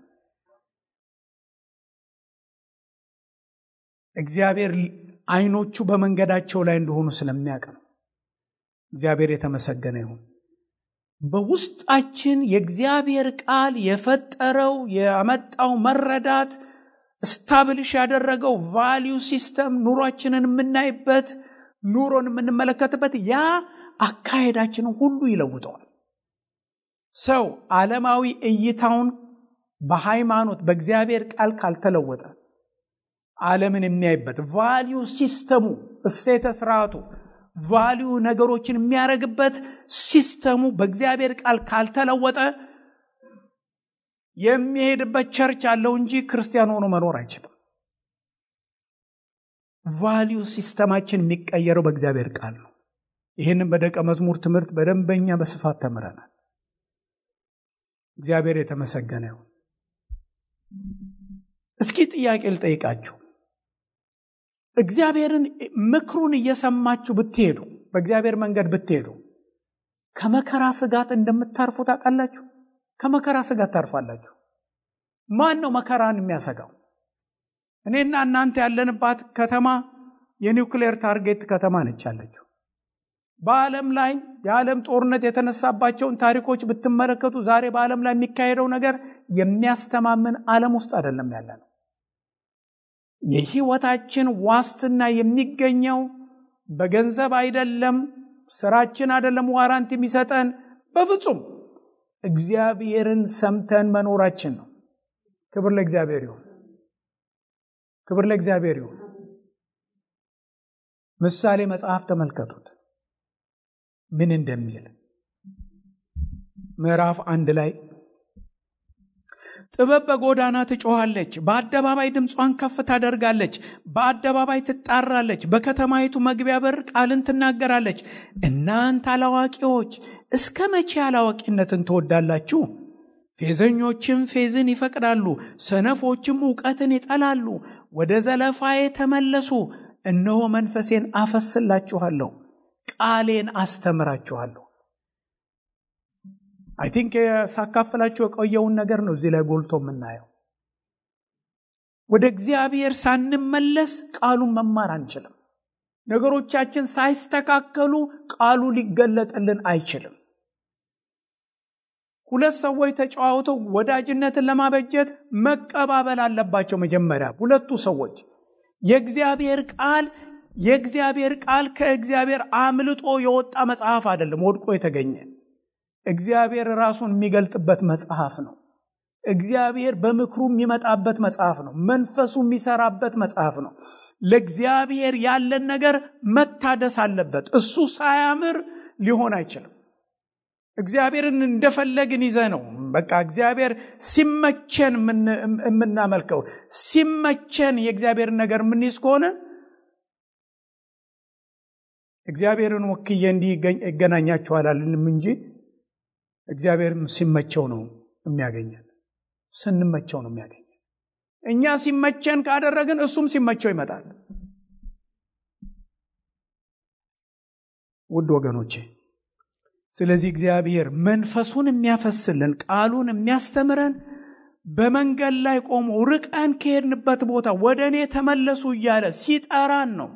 እግዚአብሔር አይኖቹ በመንገዳቸው ላይ እንደሆኑ ስለሚያውቅ ነው እግዚአብሔር የተመሰገነ ይሁን በውስጣችን የእግዚአብሔር ቃል የፈጠረው ያመጣው መረዳት ስታብልሽ ያደረገው ቫሊዩ ሲስተም ኑሯችንን የምናይበት ኑሮን የምንመለከትበት ያ አካሄዳችንን ሁሉ ይለውጠዋል ሰው ዓለማዊ እይታውን በሃይማኖት በእግዚአብሔር ቃል ካልተለወጠ ዓለምን የሚያይበት ቫሊዩ ሲስተሙ እሴተ ስርዓቱ ቫሊዩ ነገሮችን የሚያደርግበት ሲስተሙ በእግዚአብሔር ቃል ካልተለወጠ የሚሄድበት ቸርች አለው እንጂ ክርስቲያን ሆኖ መኖር አይችልም ቫሊዩ ሲስተማችን የሚቀየረው በእግዚአብሔር ቃል ነው ይህንም በደቀ መዝሙር ትምህርት በደንበኛ በስፋት ተምረናል እግዚአብሔር የተመሰገነ ይሁን እስኪ ጥያቄ ልጠይቃችሁ እግዚአብሔርን ምክሩን እየሰማችሁ ብትሄዱ በእግዚአብሔር መንገድ ብትሄዱ ከመከራ ስጋት እንደምታርፉ ታውቃላችሁ ከመከራ ስጋት ታርፋላችሁ ማን ነው መከራን የሚያሰጋው እኔና እናንተ ያለንባት ከተማ የኒውክሌር ታርጌት ከተማ ነች ያለችው በዓለም ላይ የዓለም ጦርነት የተነሳባቸውን ታሪኮች ብትመለከቱ ዛሬ በዓለም ላይ የሚካሄደው ነገር የሚያስተማምን ዓለም ውስጥ አይደለም ያለ ነው የህይወታችን ዋስትና የሚገኘው በገንዘብ አይደለም ስራችን አይደለም ዋራንት የሚሰጠን በፍጹም እግዚአብሔርን ሰምተን መኖራችን ነው። ክብር ለእግዚአብሔር ይሁን። ክብር ለእግዚአብሔር ይሁን። ምሳሌ መጽሐፍ ተመልከቱት ምን እንደሚል ምዕራፍ አንድ ላይ ጥበብ በጎዳና ትጮኻለች፣ በአደባባይ ድምጿን ከፍ ታደርጋለች፣ በአደባባይ ትጣራለች፣ በከተማይቱ መግቢያ በር ቃልን ትናገራለች። እናንተ አላዋቂዎች እስከ መቼ አላዋቂነትን ትወዳላችሁ? ፌዘኞችም ፌዝን ይፈቅዳሉ፣ ሰነፎችም እውቀትን ይጠላሉ። ወደ ዘለፋዬ ተመለሱ፣ እነሆ መንፈሴን አፈስላችኋለሁ፣ ቃሌን አስተምራችኋለሁ። አይ ቲንክ ሳካፍላችሁ የቆየውን ነገር ነው እዚህ ላይ ጎልቶ የምናየው። ወደ እግዚአብሔር ሳንመለስ ቃሉን መማር አንችልም። ነገሮቻችን ሳይስተካከሉ ቃሉ ሊገለጥልን አይችልም። ሁለት ሰዎች ተጨዋውተው ወዳጅነትን ለማበጀት መቀባበል አለባቸው። መጀመሪያ ሁለቱ ሰዎች የእግዚአብሔር ቃል የእግዚአብሔር ቃል ከእግዚአብሔር አምልጦ የወጣ መጽሐፍ አይደለም፣ ወድቆ የተገኘ እግዚአብሔር ራሱን የሚገልጥበት መጽሐፍ ነው። እግዚአብሔር በምክሩ የሚመጣበት መጽሐፍ ነው። መንፈሱ የሚሰራበት መጽሐፍ ነው። ለእግዚአብሔር ያለን ነገር መታደስ አለበት። እሱ ሳያምር ሊሆን አይችልም። እግዚአብሔርን እንደፈለግን ይዘ ነው በቃ እግዚአብሔር ሲመቸን የምናመልከው ሲመቸን የእግዚአብሔርን ነገር የምንይዝ ከሆነ እግዚአብሔርን ወክዬ እንዲህ ይገናኛችኋል አልንም እንጂ እግዚአብሔር ሲመቸው ነው የሚያገኘን። ስንመቸው ነው የሚያገኘን። እኛ ሲመቸን ካደረግን እሱም ሲመቸው ይመጣል። ውድ ወገኖቼ፣ ስለዚህ እግዚአብሔር መንፈሱን የሚያፈስልን ቃሉን የሚያስተምረን በመንገድ ላይ ቆሞ ርቀን ከሄድንበት ቦታ ወደ እኔ ተመለሱ እያለ ሲጠራን ነው።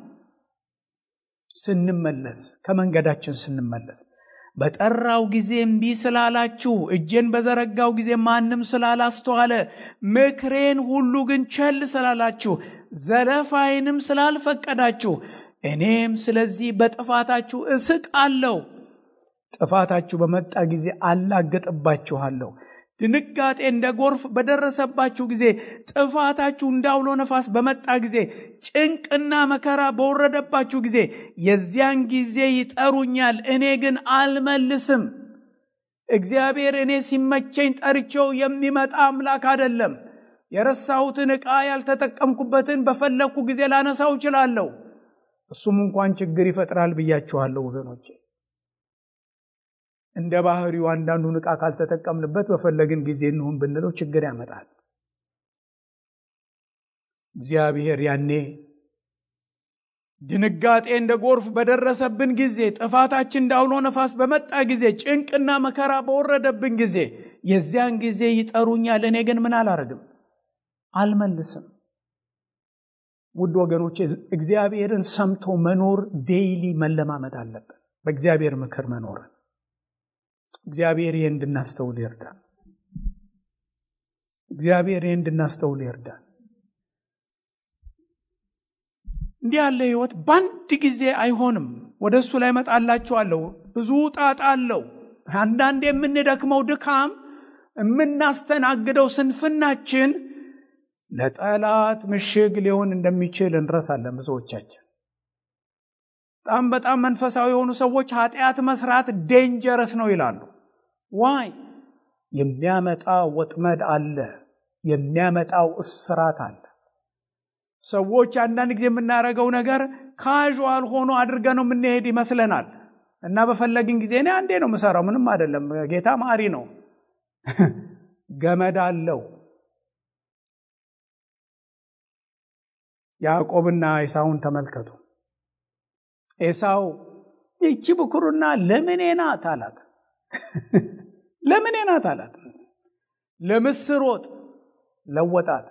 ስንመለስ ከመንገዳችን ስንመለስ በጠራው ጊዜ እምቢ ስላላችሁ እጄን በዘረጋው ጊዜ ማንም ስላላስተዋለ ምክሬን ሁሉ ግን ቸል ስላላችሁ ዘለፋይንም ስላልፈቀዳችሁ እኔም ስለዚህ በጥፋታችሁ እስቃለሁ። ጥፋታችሁ በመጣ ጊዜ አላገጥባችኋለሁ። ድንጋጤ እንደ ጎርፍ በደረሰባችሁ ጊዜ ጥፋታችሁ እንዳውሎ ነፋስ በመጣ ጊዜ ጭንቅና መከራ በወረደባችሁ ጊዜ የዚያን ጊዜ ይጠሩኛል፣ እኔ ግን አልመልስም። እግዚአብሔር እኔ ሲመቸኝ ጠርቼው የሚመጣ አምላክ አይደለም። የረሳሁትን ዕቃ ያልተጠቀምኩበትን በፈለግኩ ጊዜ ላነሳው እችላለሁ። እሱም እንኳን ችግር ይፈጥራል ብያችኋለሁ ወገኖቼ። እንደ ባህሪው አንዳንዱን ዕቃ ካልተጠቀምንበት በፈለግን ጊዜ እንሁን ብንለው ችግር ያመጣል። እግዚአብሔር ያኔ ድንጋጤ እንደ ጎርፍ በደረሰብን ጊዜ፣ ጥፋታችን እንዳውሎ ነፋስ በመጣ ጊዜ፣ ጭንቅና መከራ በወረደብን ጊዜ የዚያን ጊዜ ይጠሩኛል። እኔ ግን ምን አላረግም? አልመልስም። ውድ ወገኖቼ እግዚአብሔርን ሰምቶ መኖር ዴይሊ መለማመድ አለብን። በእግዚአብሔር ምክር መኖርን እግዚአብሔር ይህ እንድናስተውል ይርዳል። እግዚአብሔር ይህ እንድናስተውል ይርዳል። እንዲህ ያለ ህይወት በአንድ ጊዜ አይሆንም። ወደ እሱ ላይ መጣላችኋለሁ። ብዙ ጣጣ አለው። አንዳንድ የምንደክመው ድካም፣ የምናስተናግደው ስንፍናችን ለጠላት ምሽግ ሊሆን እንደሚችል እንረሳለን ብዙዎቻችን። በጣም በጣም መንፈሳዊ የሆኑ ሰዎች ኃጢአት መስራት ዴንጀረስ ነው ይላሉ። ዋይ የሚያመጣው ወጥመድ አለ፣ የሚያመጣው እስራት አለ። ሰዎች አንዳንድ ጊዜ የምናደርገው ነገር ካዥዋል ሆኖ አድርገ ነው የምንሄድ ይመስለናል እና በፈለግን ጊዜ እኔ አንዴ ነው የምሰራው፣ ምንም አይደለም፣ ጌታ ማሪ ነው። ገመድ አለው። ያዕቆብና ኤሳውን ተመልከቱ። ኤሳው ይቺ ብኩርና ለምኔ ናት አላት። ለምኔ ናት አላት። ለምስር ወጥ ለወጣት።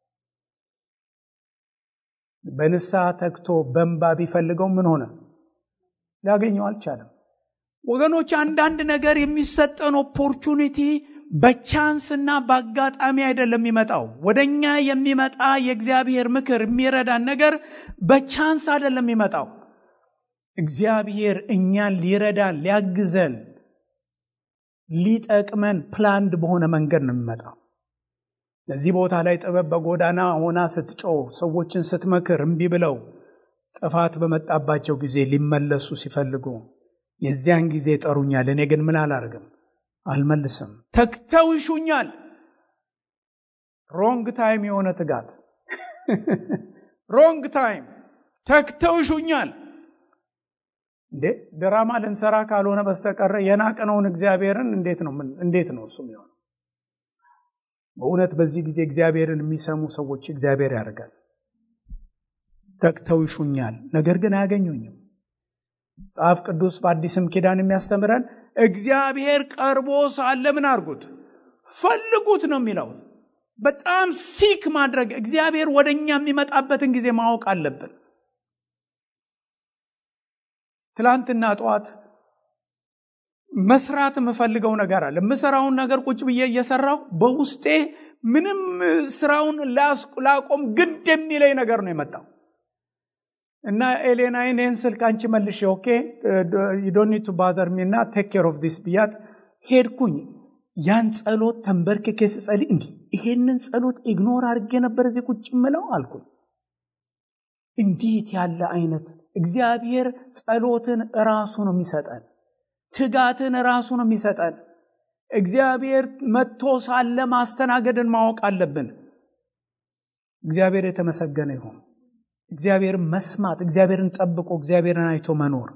በንስሐ ተግቶ በንባ ቢፈልገው ምን ሆነ? ሊያገኘው አልቻለም። ወገኖች አንዳንድ ነገር የሚሰጠን ኦፖርቹኒቲ በቻንስና በአጋጣሚ አይደለም የሚመጣው። ወደኛ የሚመጣ የእግዚአብሔር ምክር የሚረዳን ነገር በቻንስ አይደለም የሚመጣው። እግዚአብሔር እኛን ሊረዳን ሊያግዘን ሊጠቅመን ፕላንድ በሆነ መንገድ ነው የሚመጣው። ለዚህ ቦታ ላይ ጥበብ በጎዳና ሆና ስትጮህ ሰዎችን ስትመክር እምቢ ብለው ጥፋት በመጣባቸው ጊዜ ሊመለሱ ሲፈልጉ የዚያን ጊዜ ይጠሩኛል። እኔ ግን ምን አላርግም? አልመልስም። ተግተው ይሹኛል። ሮንግ ታይም የሆነ ትጋት፣ ሮንግ ታይም ተግተው ይሹኛል። እንዴ ድራማ ልንሰራ ካልሆነ በስተቀረ የናቅነውን እግዚአብሔርን እንዴት ነው እንዴት ነው እሱ የሚሆነው? በእውነት በዚህ ጊዜ እግዚአብሔርን የሚሰሙ ሰዎች እግዚአብሔር ያደርጋል። ተግተው ይሹኛል፣ ነገር ግን አያገኙኝም። መጽሐፍ ቅዱስ በአዲስም ኪዳን የሚያስተምረን እግዚአብሔር ቀርቦ ሳለ ምን አድርጉት? ፈልጉት ነው የሚለው። በጣም ሲክ ማድረግ እግዚአብሔር ወደ እኛ የሚመጣበትን ጊዜ ማወቅ አለብን። ትላንትና ጠዋት መስራት የምፈልገው ነገር አለ። የምሰራውን ነገር ቁጭ ብዬ እየሰራሁ በውስጤ ምንም ስራውን ላቆም ግድ የሚለኝ ነገር ነው የመጣው እና ኤሌና ይህን ስልክ አንቺ መልሽ ኦኬ ዶኒቱ ባዘር ሚና ቴክ ኬር ኦፍ ዲስ ብያት ሄድኩኝ። ያን ጸሎት ተንበርክኬ ስጸልይ እንዲህ ይሄንን ጸሎት ኢግኖር አድርጌ ነበር እዚህ ቁጭ ምለው አልኩኝ። እንዴት ያለ አይነት እግዚአብሔር ጸሎትን ራሱ ነው የሚሰጠን። ትጋትን ራሱ ነው የሚሰጠን። እግዚአብሔር መጥቶ ሳለ ማስተናገድን ማወቅ አለብን። እግዚአብሔር የተመሰገነ ይሁን። እግዚአብሔርን መስማት፣ እግዚአብሔርን ጠብቆ እግዚአብሔርን አይቶ መኖር።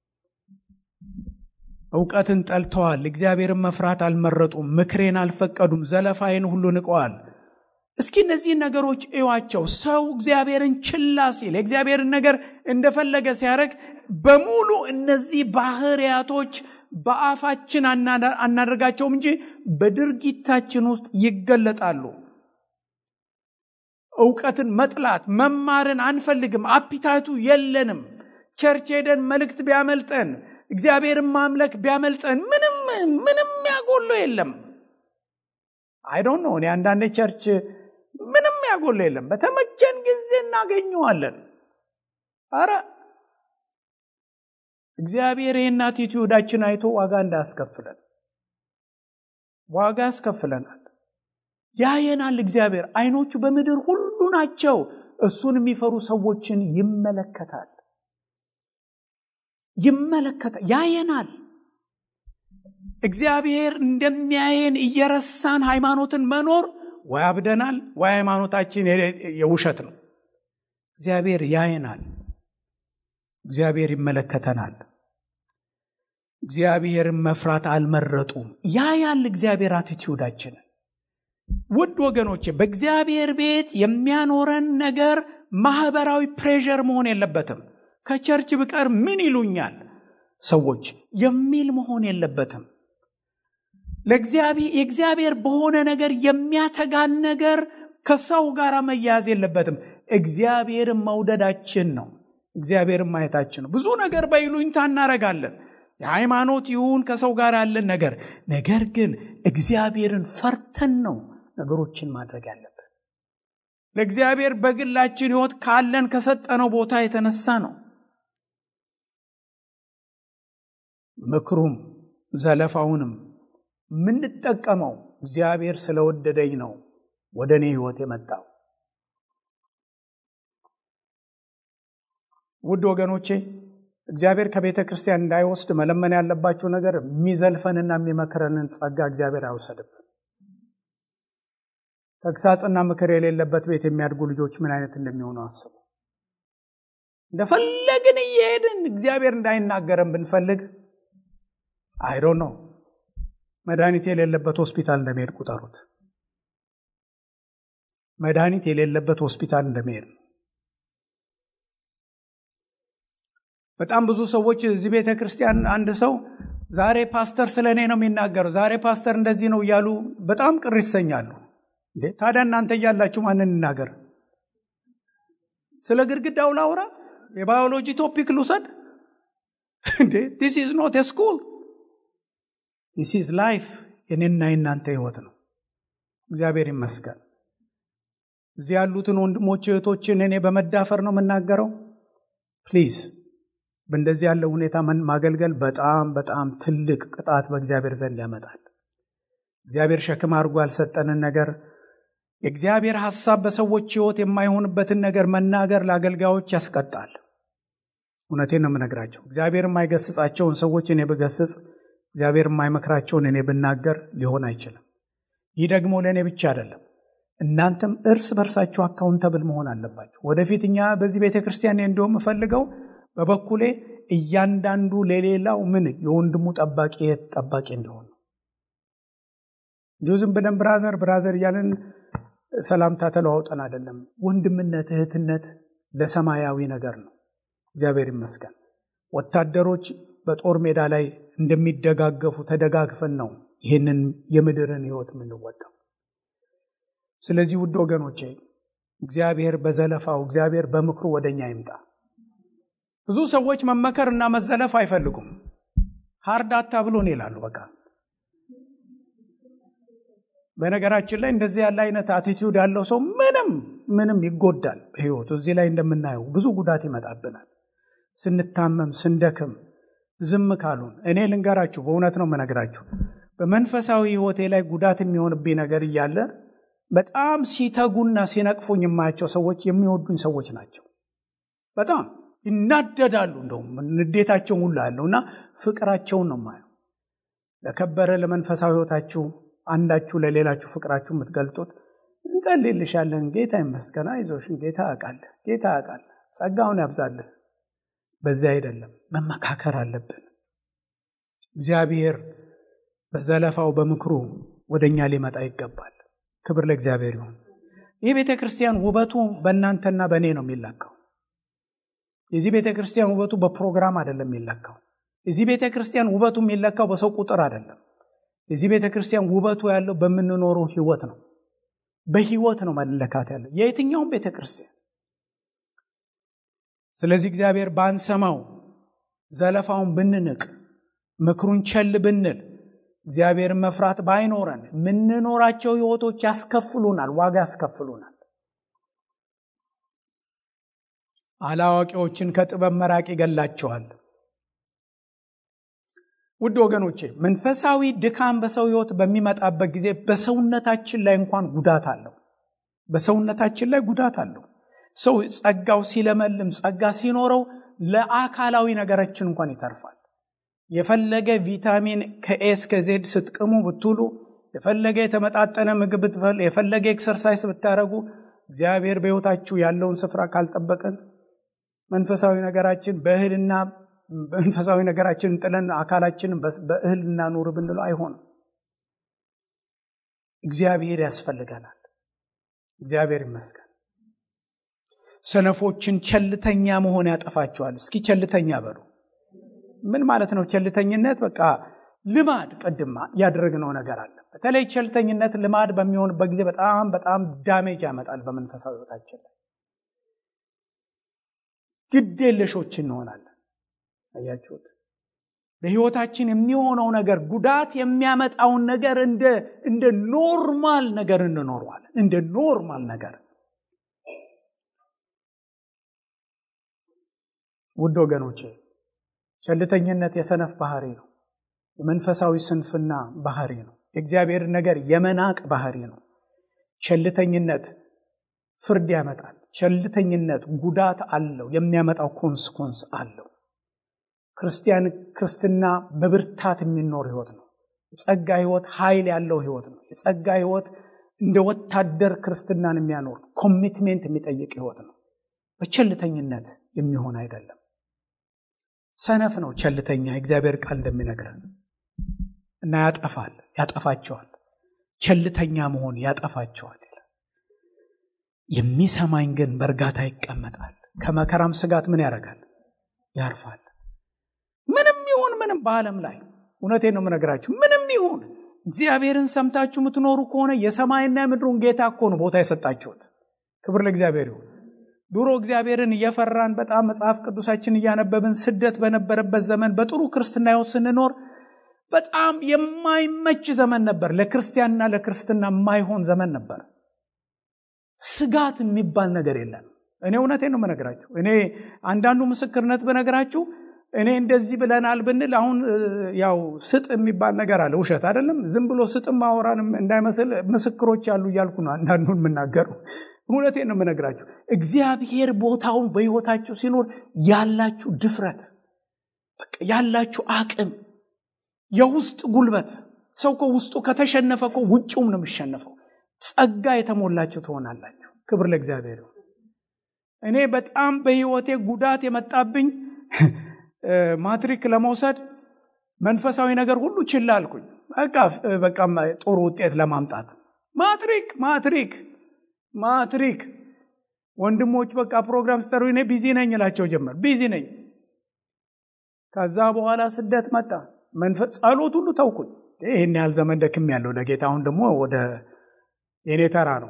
እውቀትን ጠልተዋል፣ እግዚአብሔርን መፍራት አልመረጡም፣ ምክሬን አልፈቀዱም፣ ዘለፋዬን ሁሉ ንቀዋል። እስኪ እነዚህን ነገሮች እዩዋቸው። ሰው እግዚአብሔርን ችላ ሲል የእግዚአብሔርን ነገር እንደፈለገ ሲያደርግ በሙሉ እነዚህ ባህሪያቶች በአፋችን አናደርጋቸውም እንጂ በድርጊታችን ውስጥ ይገለጣሉ። እውቀትን መጥላት፣ መማርን አንፈልግም፣ አፒታቱ የለንም። ቸርች ሄደን መልእክት ቢያመልጠን፣ እግዚአብሔርን ማምለክ ቢያመልጠን ምንም ምንም ያጎሎ የለም። አይዶን ነው እኔ አንዳንዴ ቸርች ምንም ያጎሎ የለም። በተመቸን ጊዜ እናገኘዋለን። አረ እግዚአብሔር ይህን አቲቲዩዳችን አይቶ ዋጋ እንዳያስከፍለን ዋጋ ያስከፍለናል። ያየናል። እግዚአብሔር አይኖቹ በምድር ሁሉ ናቸው። እሱን የሚፈሩ ሰዎችን ይመለከታል ይመለከታል፣ ያየናል። እግዚአብሔር እንደሚያየን እየረሳን ሃይማኖትን መኖር ወይ አብደናል ወይ ሃይማኖታችን የውሸት ነው። እግዚአብሔር ያየናል። እግዚአብሔር ይመለከተናል። እግዚአብሔርን መፍራት አልመረጡም። ያያል እግዚአብሔር አቲቲዩዳችንን። ውድ ወገኖቼ በእግዚአብሔር ቤት የሚያኖረን ነገር ማህበራዊ ፕሬዠር መሆን የለበትም። ከቸርች ብቀር ምን ይሉኛል ሰዎች የሚል መሆን የለበትም። የእግዚአብሔር በሆነ ነገር የሚያተጋን ነገር ከሰው ጋር መያያዝ የለበትም። እግዚአብሔርን መውደዳችን ነው። እግዚአብሔርን ማየታችን ነው። ብዙ ነገር በይሉኝታ እናረጋለን። የሃይማኖት ይሁን ከሰው ጋር ያለን ነገር ነገር ግን እግዚአብሔርን ፈርተን ነው ነገሮችን ማድረግ ያለብን። ለእግዚአብሔር በግላችን ሕይወት ካለን ከሰጠነው ቦታ የተነሳ ነው። ምክሩም ዘለፋውንም የምንጠቀመው እግዚአብሔር ስለወደደኝ ነው ወደ እኔ ሕይወት የመጣው። ውድ ወገኖቼ እግዚአብሔር ከቤተ ክርስቲያን እንዳይወስድ መለመን ያለባቸው ነገር የሚዘልፈንና የሚመክረንን ጸጋ እግዚአብሔር አይወሰድብን። ተግሳጽና ምክር የሌለበት ቤት የሚያድጉ ልጆች ምን አይነት እንደሚሆኑ አስቡ። እንደፈለግን እየሄድን እግዚአብሔር እንዳይናገረን ብንፈልግ አይዶ ነው መድኃኒት የሌለበት ሆስፒታል እንደመሄድ ቁጠሩት። መድኃኒት የሌለበት ሆስፒታል እንደመሄድ ነው። በጣም ብዙ ሰዎች እዚህ ቤተ ክርስቲያን አንድ ሰው ዛሬ ፓስተር ስለ እኔ ነው የሚናገረው፣ ዛሬ ፓስተር እንደዚህ ነው እያሉ በጣም ቅር ይሰኛሉ። እንዴ ታዲያ እናንተ እያላችሁ ማንን እናገር? ስለ ግድግዳው ላውራ? የባዮሎጂ ቶፒክ ልውሰድ? እንዴ ዲስ ኢዝ ኖት ስኩል ዲስ ኢዝ ላይፍ። የኔና የእናንተ ህይወት ነው። እግዚአብሔር ይመስገን። እዚህ ያሉትን ወንድሞች እህቶችን እኔ በመዳፈር ነው የምናገረው። ፕሊዝ በእንደዚህ ያለው ሁኔታ ማገልገል በጣም በጣም ትልቅ ቅጣት በእግዚአብሔር ዘንድ ያመጣል። እግዚአብሔር ሸክም አድርጎ ያልሰጠንን ነገር የእግዚአብሔር ሐሳብ በሰዎች ሕይወት የማይሆንበትን ነገር መናገር ለአገልጋዮች ያስቀጣል። እውነቴን ነው የምነግራቸው። እግዚአብሔር የማይገስጻቸውን ሰዎች እኔ ብገስጽ፣ እግዚአብሔር የማይመክራቸውን እኔ ብናገር ሊሆን አይችልም። ይህ ደግሞ ለእኔ ብቻ አይደለም። እናንተም እርስ በርሳችሁ አካውንተብል መሆን አለባችሁ። ወደፊት እኛ በዚህ ቤተ ክርስቲያን እንዲሁም የምፈልገው በበኩሌ እያንዳንዱ ለሌላው ምን የወንድሙ ጠባቂ የት ጠባቂ እንዲሆን ነው። እንዲሁ ዝም ብለን ብራዘር ብራዘር እያለን ሰላምታ ተለዋውጠን አይደለም። ወንድምነት እህትነት ለሰማያዊ ነገር ነው። እግዚአብሔር ይመስገን። ወታደሮች በጦር ሜዳ ላይ እንደሚደጋገፉ ተደጋግፈን ነው ይህንን የምድርን ሕይወት የምንወጣው። ስለዚህ ውድ ወገኖቼ እግዚአብሔር በዘለፋው እግዚአብሔር በምክሩ ወደኛ ይምጣ። ብዙ ሰዎች መመከር እና መዘለፍ አይፈልጉም። ሀርዳታ ብሎን ይላሉ። በቃ በነገራችን ላይ እንደዚህ ያለ አይነት አቲቲዩድ ያለው ሰው ምንም ምንም ይጎዳል በህይወቱ። እዚህ ላይ እንደምናየው ብዙ ጉዳት ይመጣብናል። ስንታመም፣ ስንደክም ዝም ካሉን እኔ ልንገራችሁ፣ በእውነት ነው የምነግራችሁ በመንፈሳዊ ህይወቴ ላይ ጉዳት የሚሆንብኝ ነገር እያለ በጣም ሲተጉና ሲነቅፉኝ የማያቸው ሰዎች የሚወዱኝ ሰዎች ናቸው። በጣም ይናደዳሉ። እንደውም ንዴታቸውን ሁሉ ያለው እና ፍቅራቸውን ነው ማየው። ለከበረ ለመንፈሳዊ ህይወታችሁ አንዳችሁ ለሌላችሁ ፍቅራችሁ የምትገልጡት እንጸልይልሻለን፣ ጌታ ይመስገን፣ አይዞሽን፣ ጌታ ያውቃል፣ ጌታ ያውቃል፣ ጸጋውን ያብዛልህ። በዚያ አይደለም፣ መመካከር አለብን። እግዚአብሔር በዘለፋው በምክሩ ወደ እኛ ሊመጣ ይገባል። ክብር ለእግዚአብሔር ይሁን። ይህ ቤተ ክርስቲያን ውበቱ በእናንተና በእኔ ነው የሚለካው። የዚህ ቤተ ክርስቲያን ውበቱ በፕሮግራም አይደለም የሚለካው። የዚህ ቤተ ክርስቲያን ውበቱ የሚለካው በሰው ቁጥር አይደለም። የዚህ ቤተ ክርስቲያን ውበቱ ያለው በምንኖረው ህይወት ነው። በህይወት ነው መለካት ያለው የየትኛውም ቤተ ክርስቲያን። ስለዚህ እግዚአብሔር ባንሰማው፣ ዘለፋውን ብንንቅ፣ ምክሩን ቸል ብንል፣ እግዚአብሔርን መፍራት ባይኖረን የምንኖራቸው ህይወቶች ያስከፍሉናል፣ ዋጋ ያስከፍሉናል። አላዋቂዎችን ከጥበብ መራቅ ይገላቸዋል። ውድ ወገኖቼ መንፈሳዊ ድካም በሰው ህይወት በሚመጣበት ጊዜ በሰውነታችን ላይ እንኳን ጉዳት አለው። በሰውነታችን ላይ ጉዳት አለው። ሰው ጸጋው ሲለመልም ጸጋ ሲኖረው ለአካላዊ ነገራችን እንኳን ይተርፋል። የፈለገ ቪታሚን ከኤ እስከ ዜድ ስትቅሙ ብትውሉ፣ የፈለገ የተመጣጠነ ምግብ ብትበል፣ የፈለገ ኤክሰርሳይስ ብታደረጉ እግዚአብሔር በህይወታችሁ ያለውን ስፍራ ካልጠበቅን መንፈሳዊ ነገራችን በእህልና መንፈሳዊ ነገራችንን ጥለን አካላችንን በእህል እናኑር ብንለው አይሆንም። እግዚአብሔር ያስፈልገናል። እግዚአብሔር ይመስገን። ሰነፎችን ቸልተኛ መሆን ያጠፋቸዋል። እስኪ ቸልተኛ በሉ። ምን ማለት ነው ቸልተኝነት? በቃ ልማድ፣ ቅድማ ያደረግነው ነገር አለ። በተለይ ቸልተኝነት ልማድ በሚሆንበት ጊዜ በጣም በጣም ዳሜጅ ያመጣል በመንፈሳዊ ህይወታችን ላይ ግድ የለሾች እንሆናለን። አያችሁት? በህይወታችን የሚሆነው ነገር ጉዳት የሚያመጣውን ነገር እንደ ኖርማል ነገር እንኖረዋለን። እንደ ኖርማል ነገር ውድ ወገኖቼ፣ ቸልተኝነት የሰነፍ ባህሪ ነው። የመንፈሳዊ ስንፍና ባህሪ ነው። የእግዚአብሔር ነገር የመናቅ ባህሪ ነው። ቸልተኝነት ፍርድ ያመጣል። ቸልተኝነት ጉዳት አለው። የሚያመጣው ኮንስኮንስ አለው። ክርስቲያን ክርስትና በብርታት የሚኖር ህይወት ነው። የጸጋ ህይወት ኃይል ያለው ህይወት ነው። የጸጋ ህይወት እንደ ወታደር ክርስትናን የሚያኖር ኮሚትሜንት የሚጠይቅ ህይወት ነው። በቸልተኝነት የሚሆን አይደለም። ሰነፍ ነው ቸልተኛ፣ የእግዚአብሔር ቃል እንደሚነግረን እና ያጠፋል፣ ያጠፋቸዋል። ቸልተኛ መሆን ያጠፋቸዋል። የሚሰማኝ ግን በእርጋታ ይቀመጣል፣ ከመከራም ስጋት ምን ያደርጋል? ያርፋል። ምንም ይሁን ምንም በዓለም ላይ እውነቴን ነው የምነግራችሁ። ምንም ይሁን እግዚአብሔርን ሰምታችሁ የምትኖሩ ከሆነ የሰማይና የምድሩን ጌታ እኮ ነው ቦታ የሰጣችሁት። ክብር ለእግዚአብሔር ይሁን። ድሮ እግዚአብሔርን እየፈራን በጣም መጽሐፍ ቅዱሳችን እያነበብን ስደት በነበረበት ዘመን በጥሩ ክርስትና ሕይወት ስንኖር በጣም የማይመች ዘመን ነበር። ለክርስቲያንና ለክርስትና የማይሆን ዘመን ነበር። ስጋት የሚባል ነገር የለም። እኔ እውነቴን ነው የምነግራችሁ። እኔ አንዳንዱ ምስክርነት በነገራችሁ እኔ እንደዚህ ብለናል ብንል አሁን ያው ስጥ የሚባል ነገር አለ። ውሸት አይደለም። ዝም ብሎ ስጥም ማወራን እንዳይመስል ምስክሮች ያሉ እያልኩ ነው አንዳንዱን የምናገረው። እውነቴን ነው የምነግራችሁ። እግዚአብሔር ቦታውን በሕይወታችሁ ሲኖር ያላችሁ ድፍረት፣ ያላችሁ አቅም፣ የውስጥ ጉልበት ሰው እኮ ውስጡ ከተሸነፈ እኮ ውጭውም ነው የሚሸነፈው። ጸጋ የተሞላችሁ ትሆናላችሁ። ክብር ለእግዚአብሔር። እኔ በጣም በሕይወቴ ጉዳት የመጣብኝ ማትሪክ ለመውሰድ መንፈሳዊ ነገር ሁሉ ችላ አልኩኝ። በቃ በቃ ጥሩ ውጤት ለማምጣት ማትሪክ ማትሪክ ማትሪክ ወንድሞች በቃ ፕሮግራም ስጠሩ እኔ ቢዚ ነኝ እላቸው ጀመር። ቢዚ ነኝ። ከዛ በኋላ ስደት መጣ። ጸሎት ሁሉ ተውኩኝ። ይህን ያህል ዘመን ደክም ያለው ለጌታ አሁን ደግሞ ወደ የኔ ተራ ነው።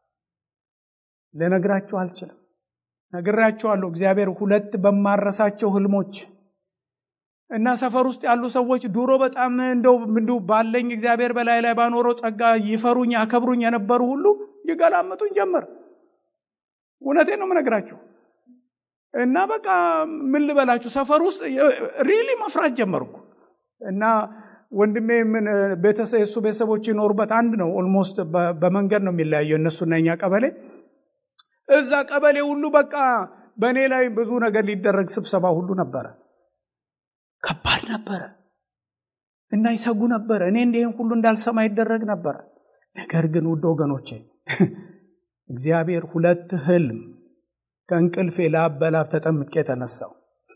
ልነግራችሁ አልችልም። ነግራችኋለሁ። እግዚአብሔር ሁለት በማረሳቸው ህልሞች እና ሰፈር ውስጥ ያሉ ሰዎች ድሮ በጣም እንደው እንዲሁ ባለኝ እግዚአብሔር በላይ ላይ ባኖረው ጸጋ ይፈሩኝ ያከብሩኝ የነበሩ ሁሉ ይገላምጡኝ ጀመር። እውነቴን ነው የምነግራችሁ። እና በቃ ምን ልበላችሁ ሰፈር ውስጥ ሪሊ መፍራት ጀመርኩ። እና ወንድሜ ምን ቤተሰብ የእሱ ቤተሰቦች ይኖሩበት አንድ ነው። ኦልሞስት በመንገድ ነው የሚለያየው እነሱና እኛ ቀበሌ እዛ ቀበሌ ሁሉ በቃ በእኔ ላይ ብዙ ነገር ሊደረግ ስብሰባ ሁሉ ነበረ። ከባድ ነበረ እና ይሰጉ ነበረ። እኔ እንዲህን ሁሉ እንዳልሰማ ይደረግ ነበረ። ነገር ግን ውድ ወገኖቼ እግዚአብሔር ሁለት ህልም ከእንቅልፌ ላብ በላብ ተጠምቄ የተነሳው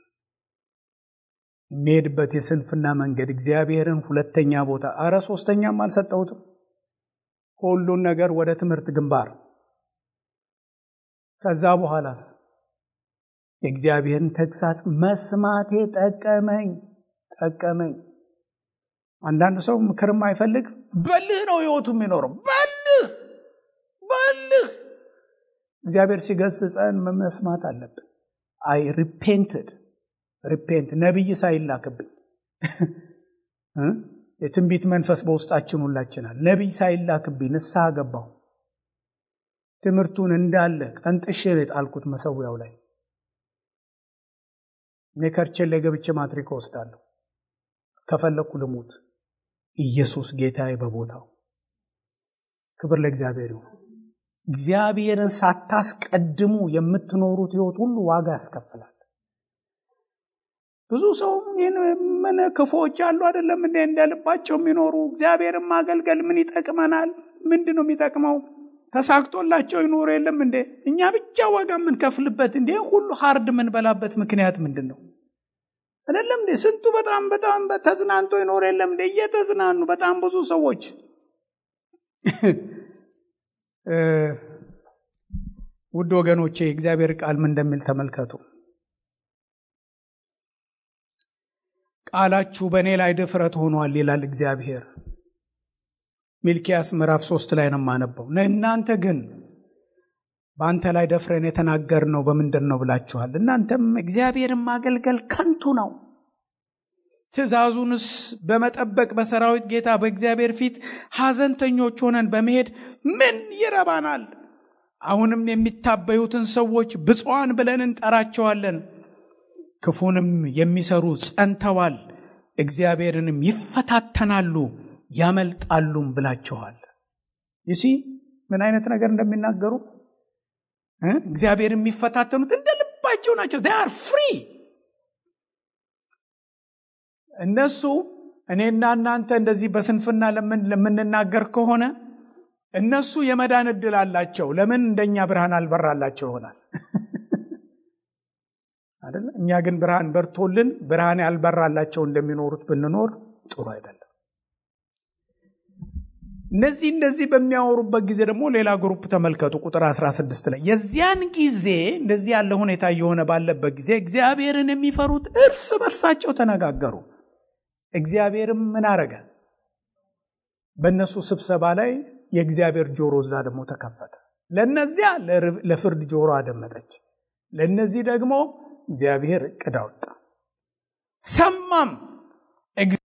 የሚሄድበት የስንፍና መንገድ እግዚአብሔርን ሁለተኛ ቦታ አረ ሶስተኛም አልሰጠሁትም። ሁሉን ነገር ወደ ትምህርት ግንባር ከዛ በኋላስ የእግዚአብሔርን ተግሳጽ መስማቴ ጠቀመኝ ጠቀመኝ። አንዳንድ ሰው ምክርም አይፈልግ በልህ ነው ህይወቱ የሚኖረው በልህ በልህ። እግዚአብሔር ሲገስጸን መስማት አለብን። አይ ሪፔንትድ ሪፔንት ነቢይ ሳይላክብኝ የትንቢት መንፈስ በውስጣችን ሁላችናል። ነቢይ ሳይላክብኝ ንስሐ ገባሁ። ትምህርቱን እንዳለ ቀንጥሼ የጣልኩት መሰዊያው ላይ እኔ ከርቼን ላይ ገብቼ ማትሪክ ወስዳለሁ። ከፈለግኩ ልሙት። ኢየሱስ ጌታዬ በቦታው ክብር ለእግዚአብሔር ይሁን። እግዚአብሔርን ሳታስቀድሙ የምትኖሩት ህይወት ሁሉ ዋጋ ያስከፍላል። ብዙ ሰው ምን ክፉዎች አሉ አይደለም እንዴ? እንደ ልባቸው የሚኖሩ እግዚአብሔርን ማገልገል ምን ይጠቅመናል? ምንድን ነው የሚጠቅመው? ተሳክቶላቸው ይኖሩ የለም እንዴ? እኛ ብቻ ዋጋ የምንከፍልበት እንዴ? ሁሉ ሀርድ የምንበላበት ምክንያት ምንድን ነው? አይደለም እንዴ? ስንቱ በጣም በጣም ተዝናንቶ ይኖር የለም እንዴ? እየተዝናኑ በጣም ብዙ ሰዎች ውድ ወገኖቼ እግዚአብሔር ቃል ምን እንደሚል ተመልከቱ። ቃላችሁ በእኔ ላይ ድፍረት ሆኗል ይላል እግዚአብሔር። ሚልኪያስ ምዕራፍ ሶስት ላይ ነው የማነበው። እናንተ ግን በአንተ ላይ ደፍረን የተናገርነው በምንድን ነው ብላችኋል። እናንተም እግዚአብሔርን ማገልገል ከንቱ ነው፣ ትእዛዙንስ በመጠበቅ በሰራዊት ጌታ በእግዚአብሔር ፊት ሐዘንተኞች ሆነን በመሄድ ምን ይረባናል? አሁንም የሚታበዩትን ሰዎች ብፁዓን ብለን እንጠራቸዋለን። ክፉንም የሚሰሩ ጸንተዋል፣ እግዚአብሔርንም ይፈታተናሉ ያመልጣሉም ብላችኋል። ይሲ ምን አይነት ነገር እንደሚናገሩ እግዚአብሔር የሚፈታተኑት እንደ ልባቸው ናቸው። ር ፍሪ እነሱ እኔና እናንተ እንደዚህ በስንፍና ለምንናገር ከሆነ እነሱ የመዳን እድል አላቸው። ለምን እንደኛ ብርሃን አልበራላቸው ይሆናል አይደለ? እኛ ግን ብርሃን በርቶልን ብርሃን ያልበራላቸው እንደሚኖሩት ብንኖር ጥሩ አይደለም። እነዚህ እንደዚህ በሚያወሩበት ጊዜ ደግሞ ሌላ ግሩፕ ተመልከቱ። ቁጥር 16 ላይ የዚያን ጊዜ እንደዚህ ያለ ሁኔታ እየሆነ ባለበት ጊዜ እግዚአብሔርን የሚፈሩት እርስ በርሳቸው ተነጋገሩ። እግዚአብሔርም ምን አረገ? በእነሱ ስብሰባ ላይ የእግዚአብሔር ጆሮ እዛ ደግሞ ተከፈተ። ለእነዚያ ለፍርድ ጆሮ አደመጠች፣ ለእነዚህ ደግሞ እግዚአብሔር እቅድ አወጣ። ሰማም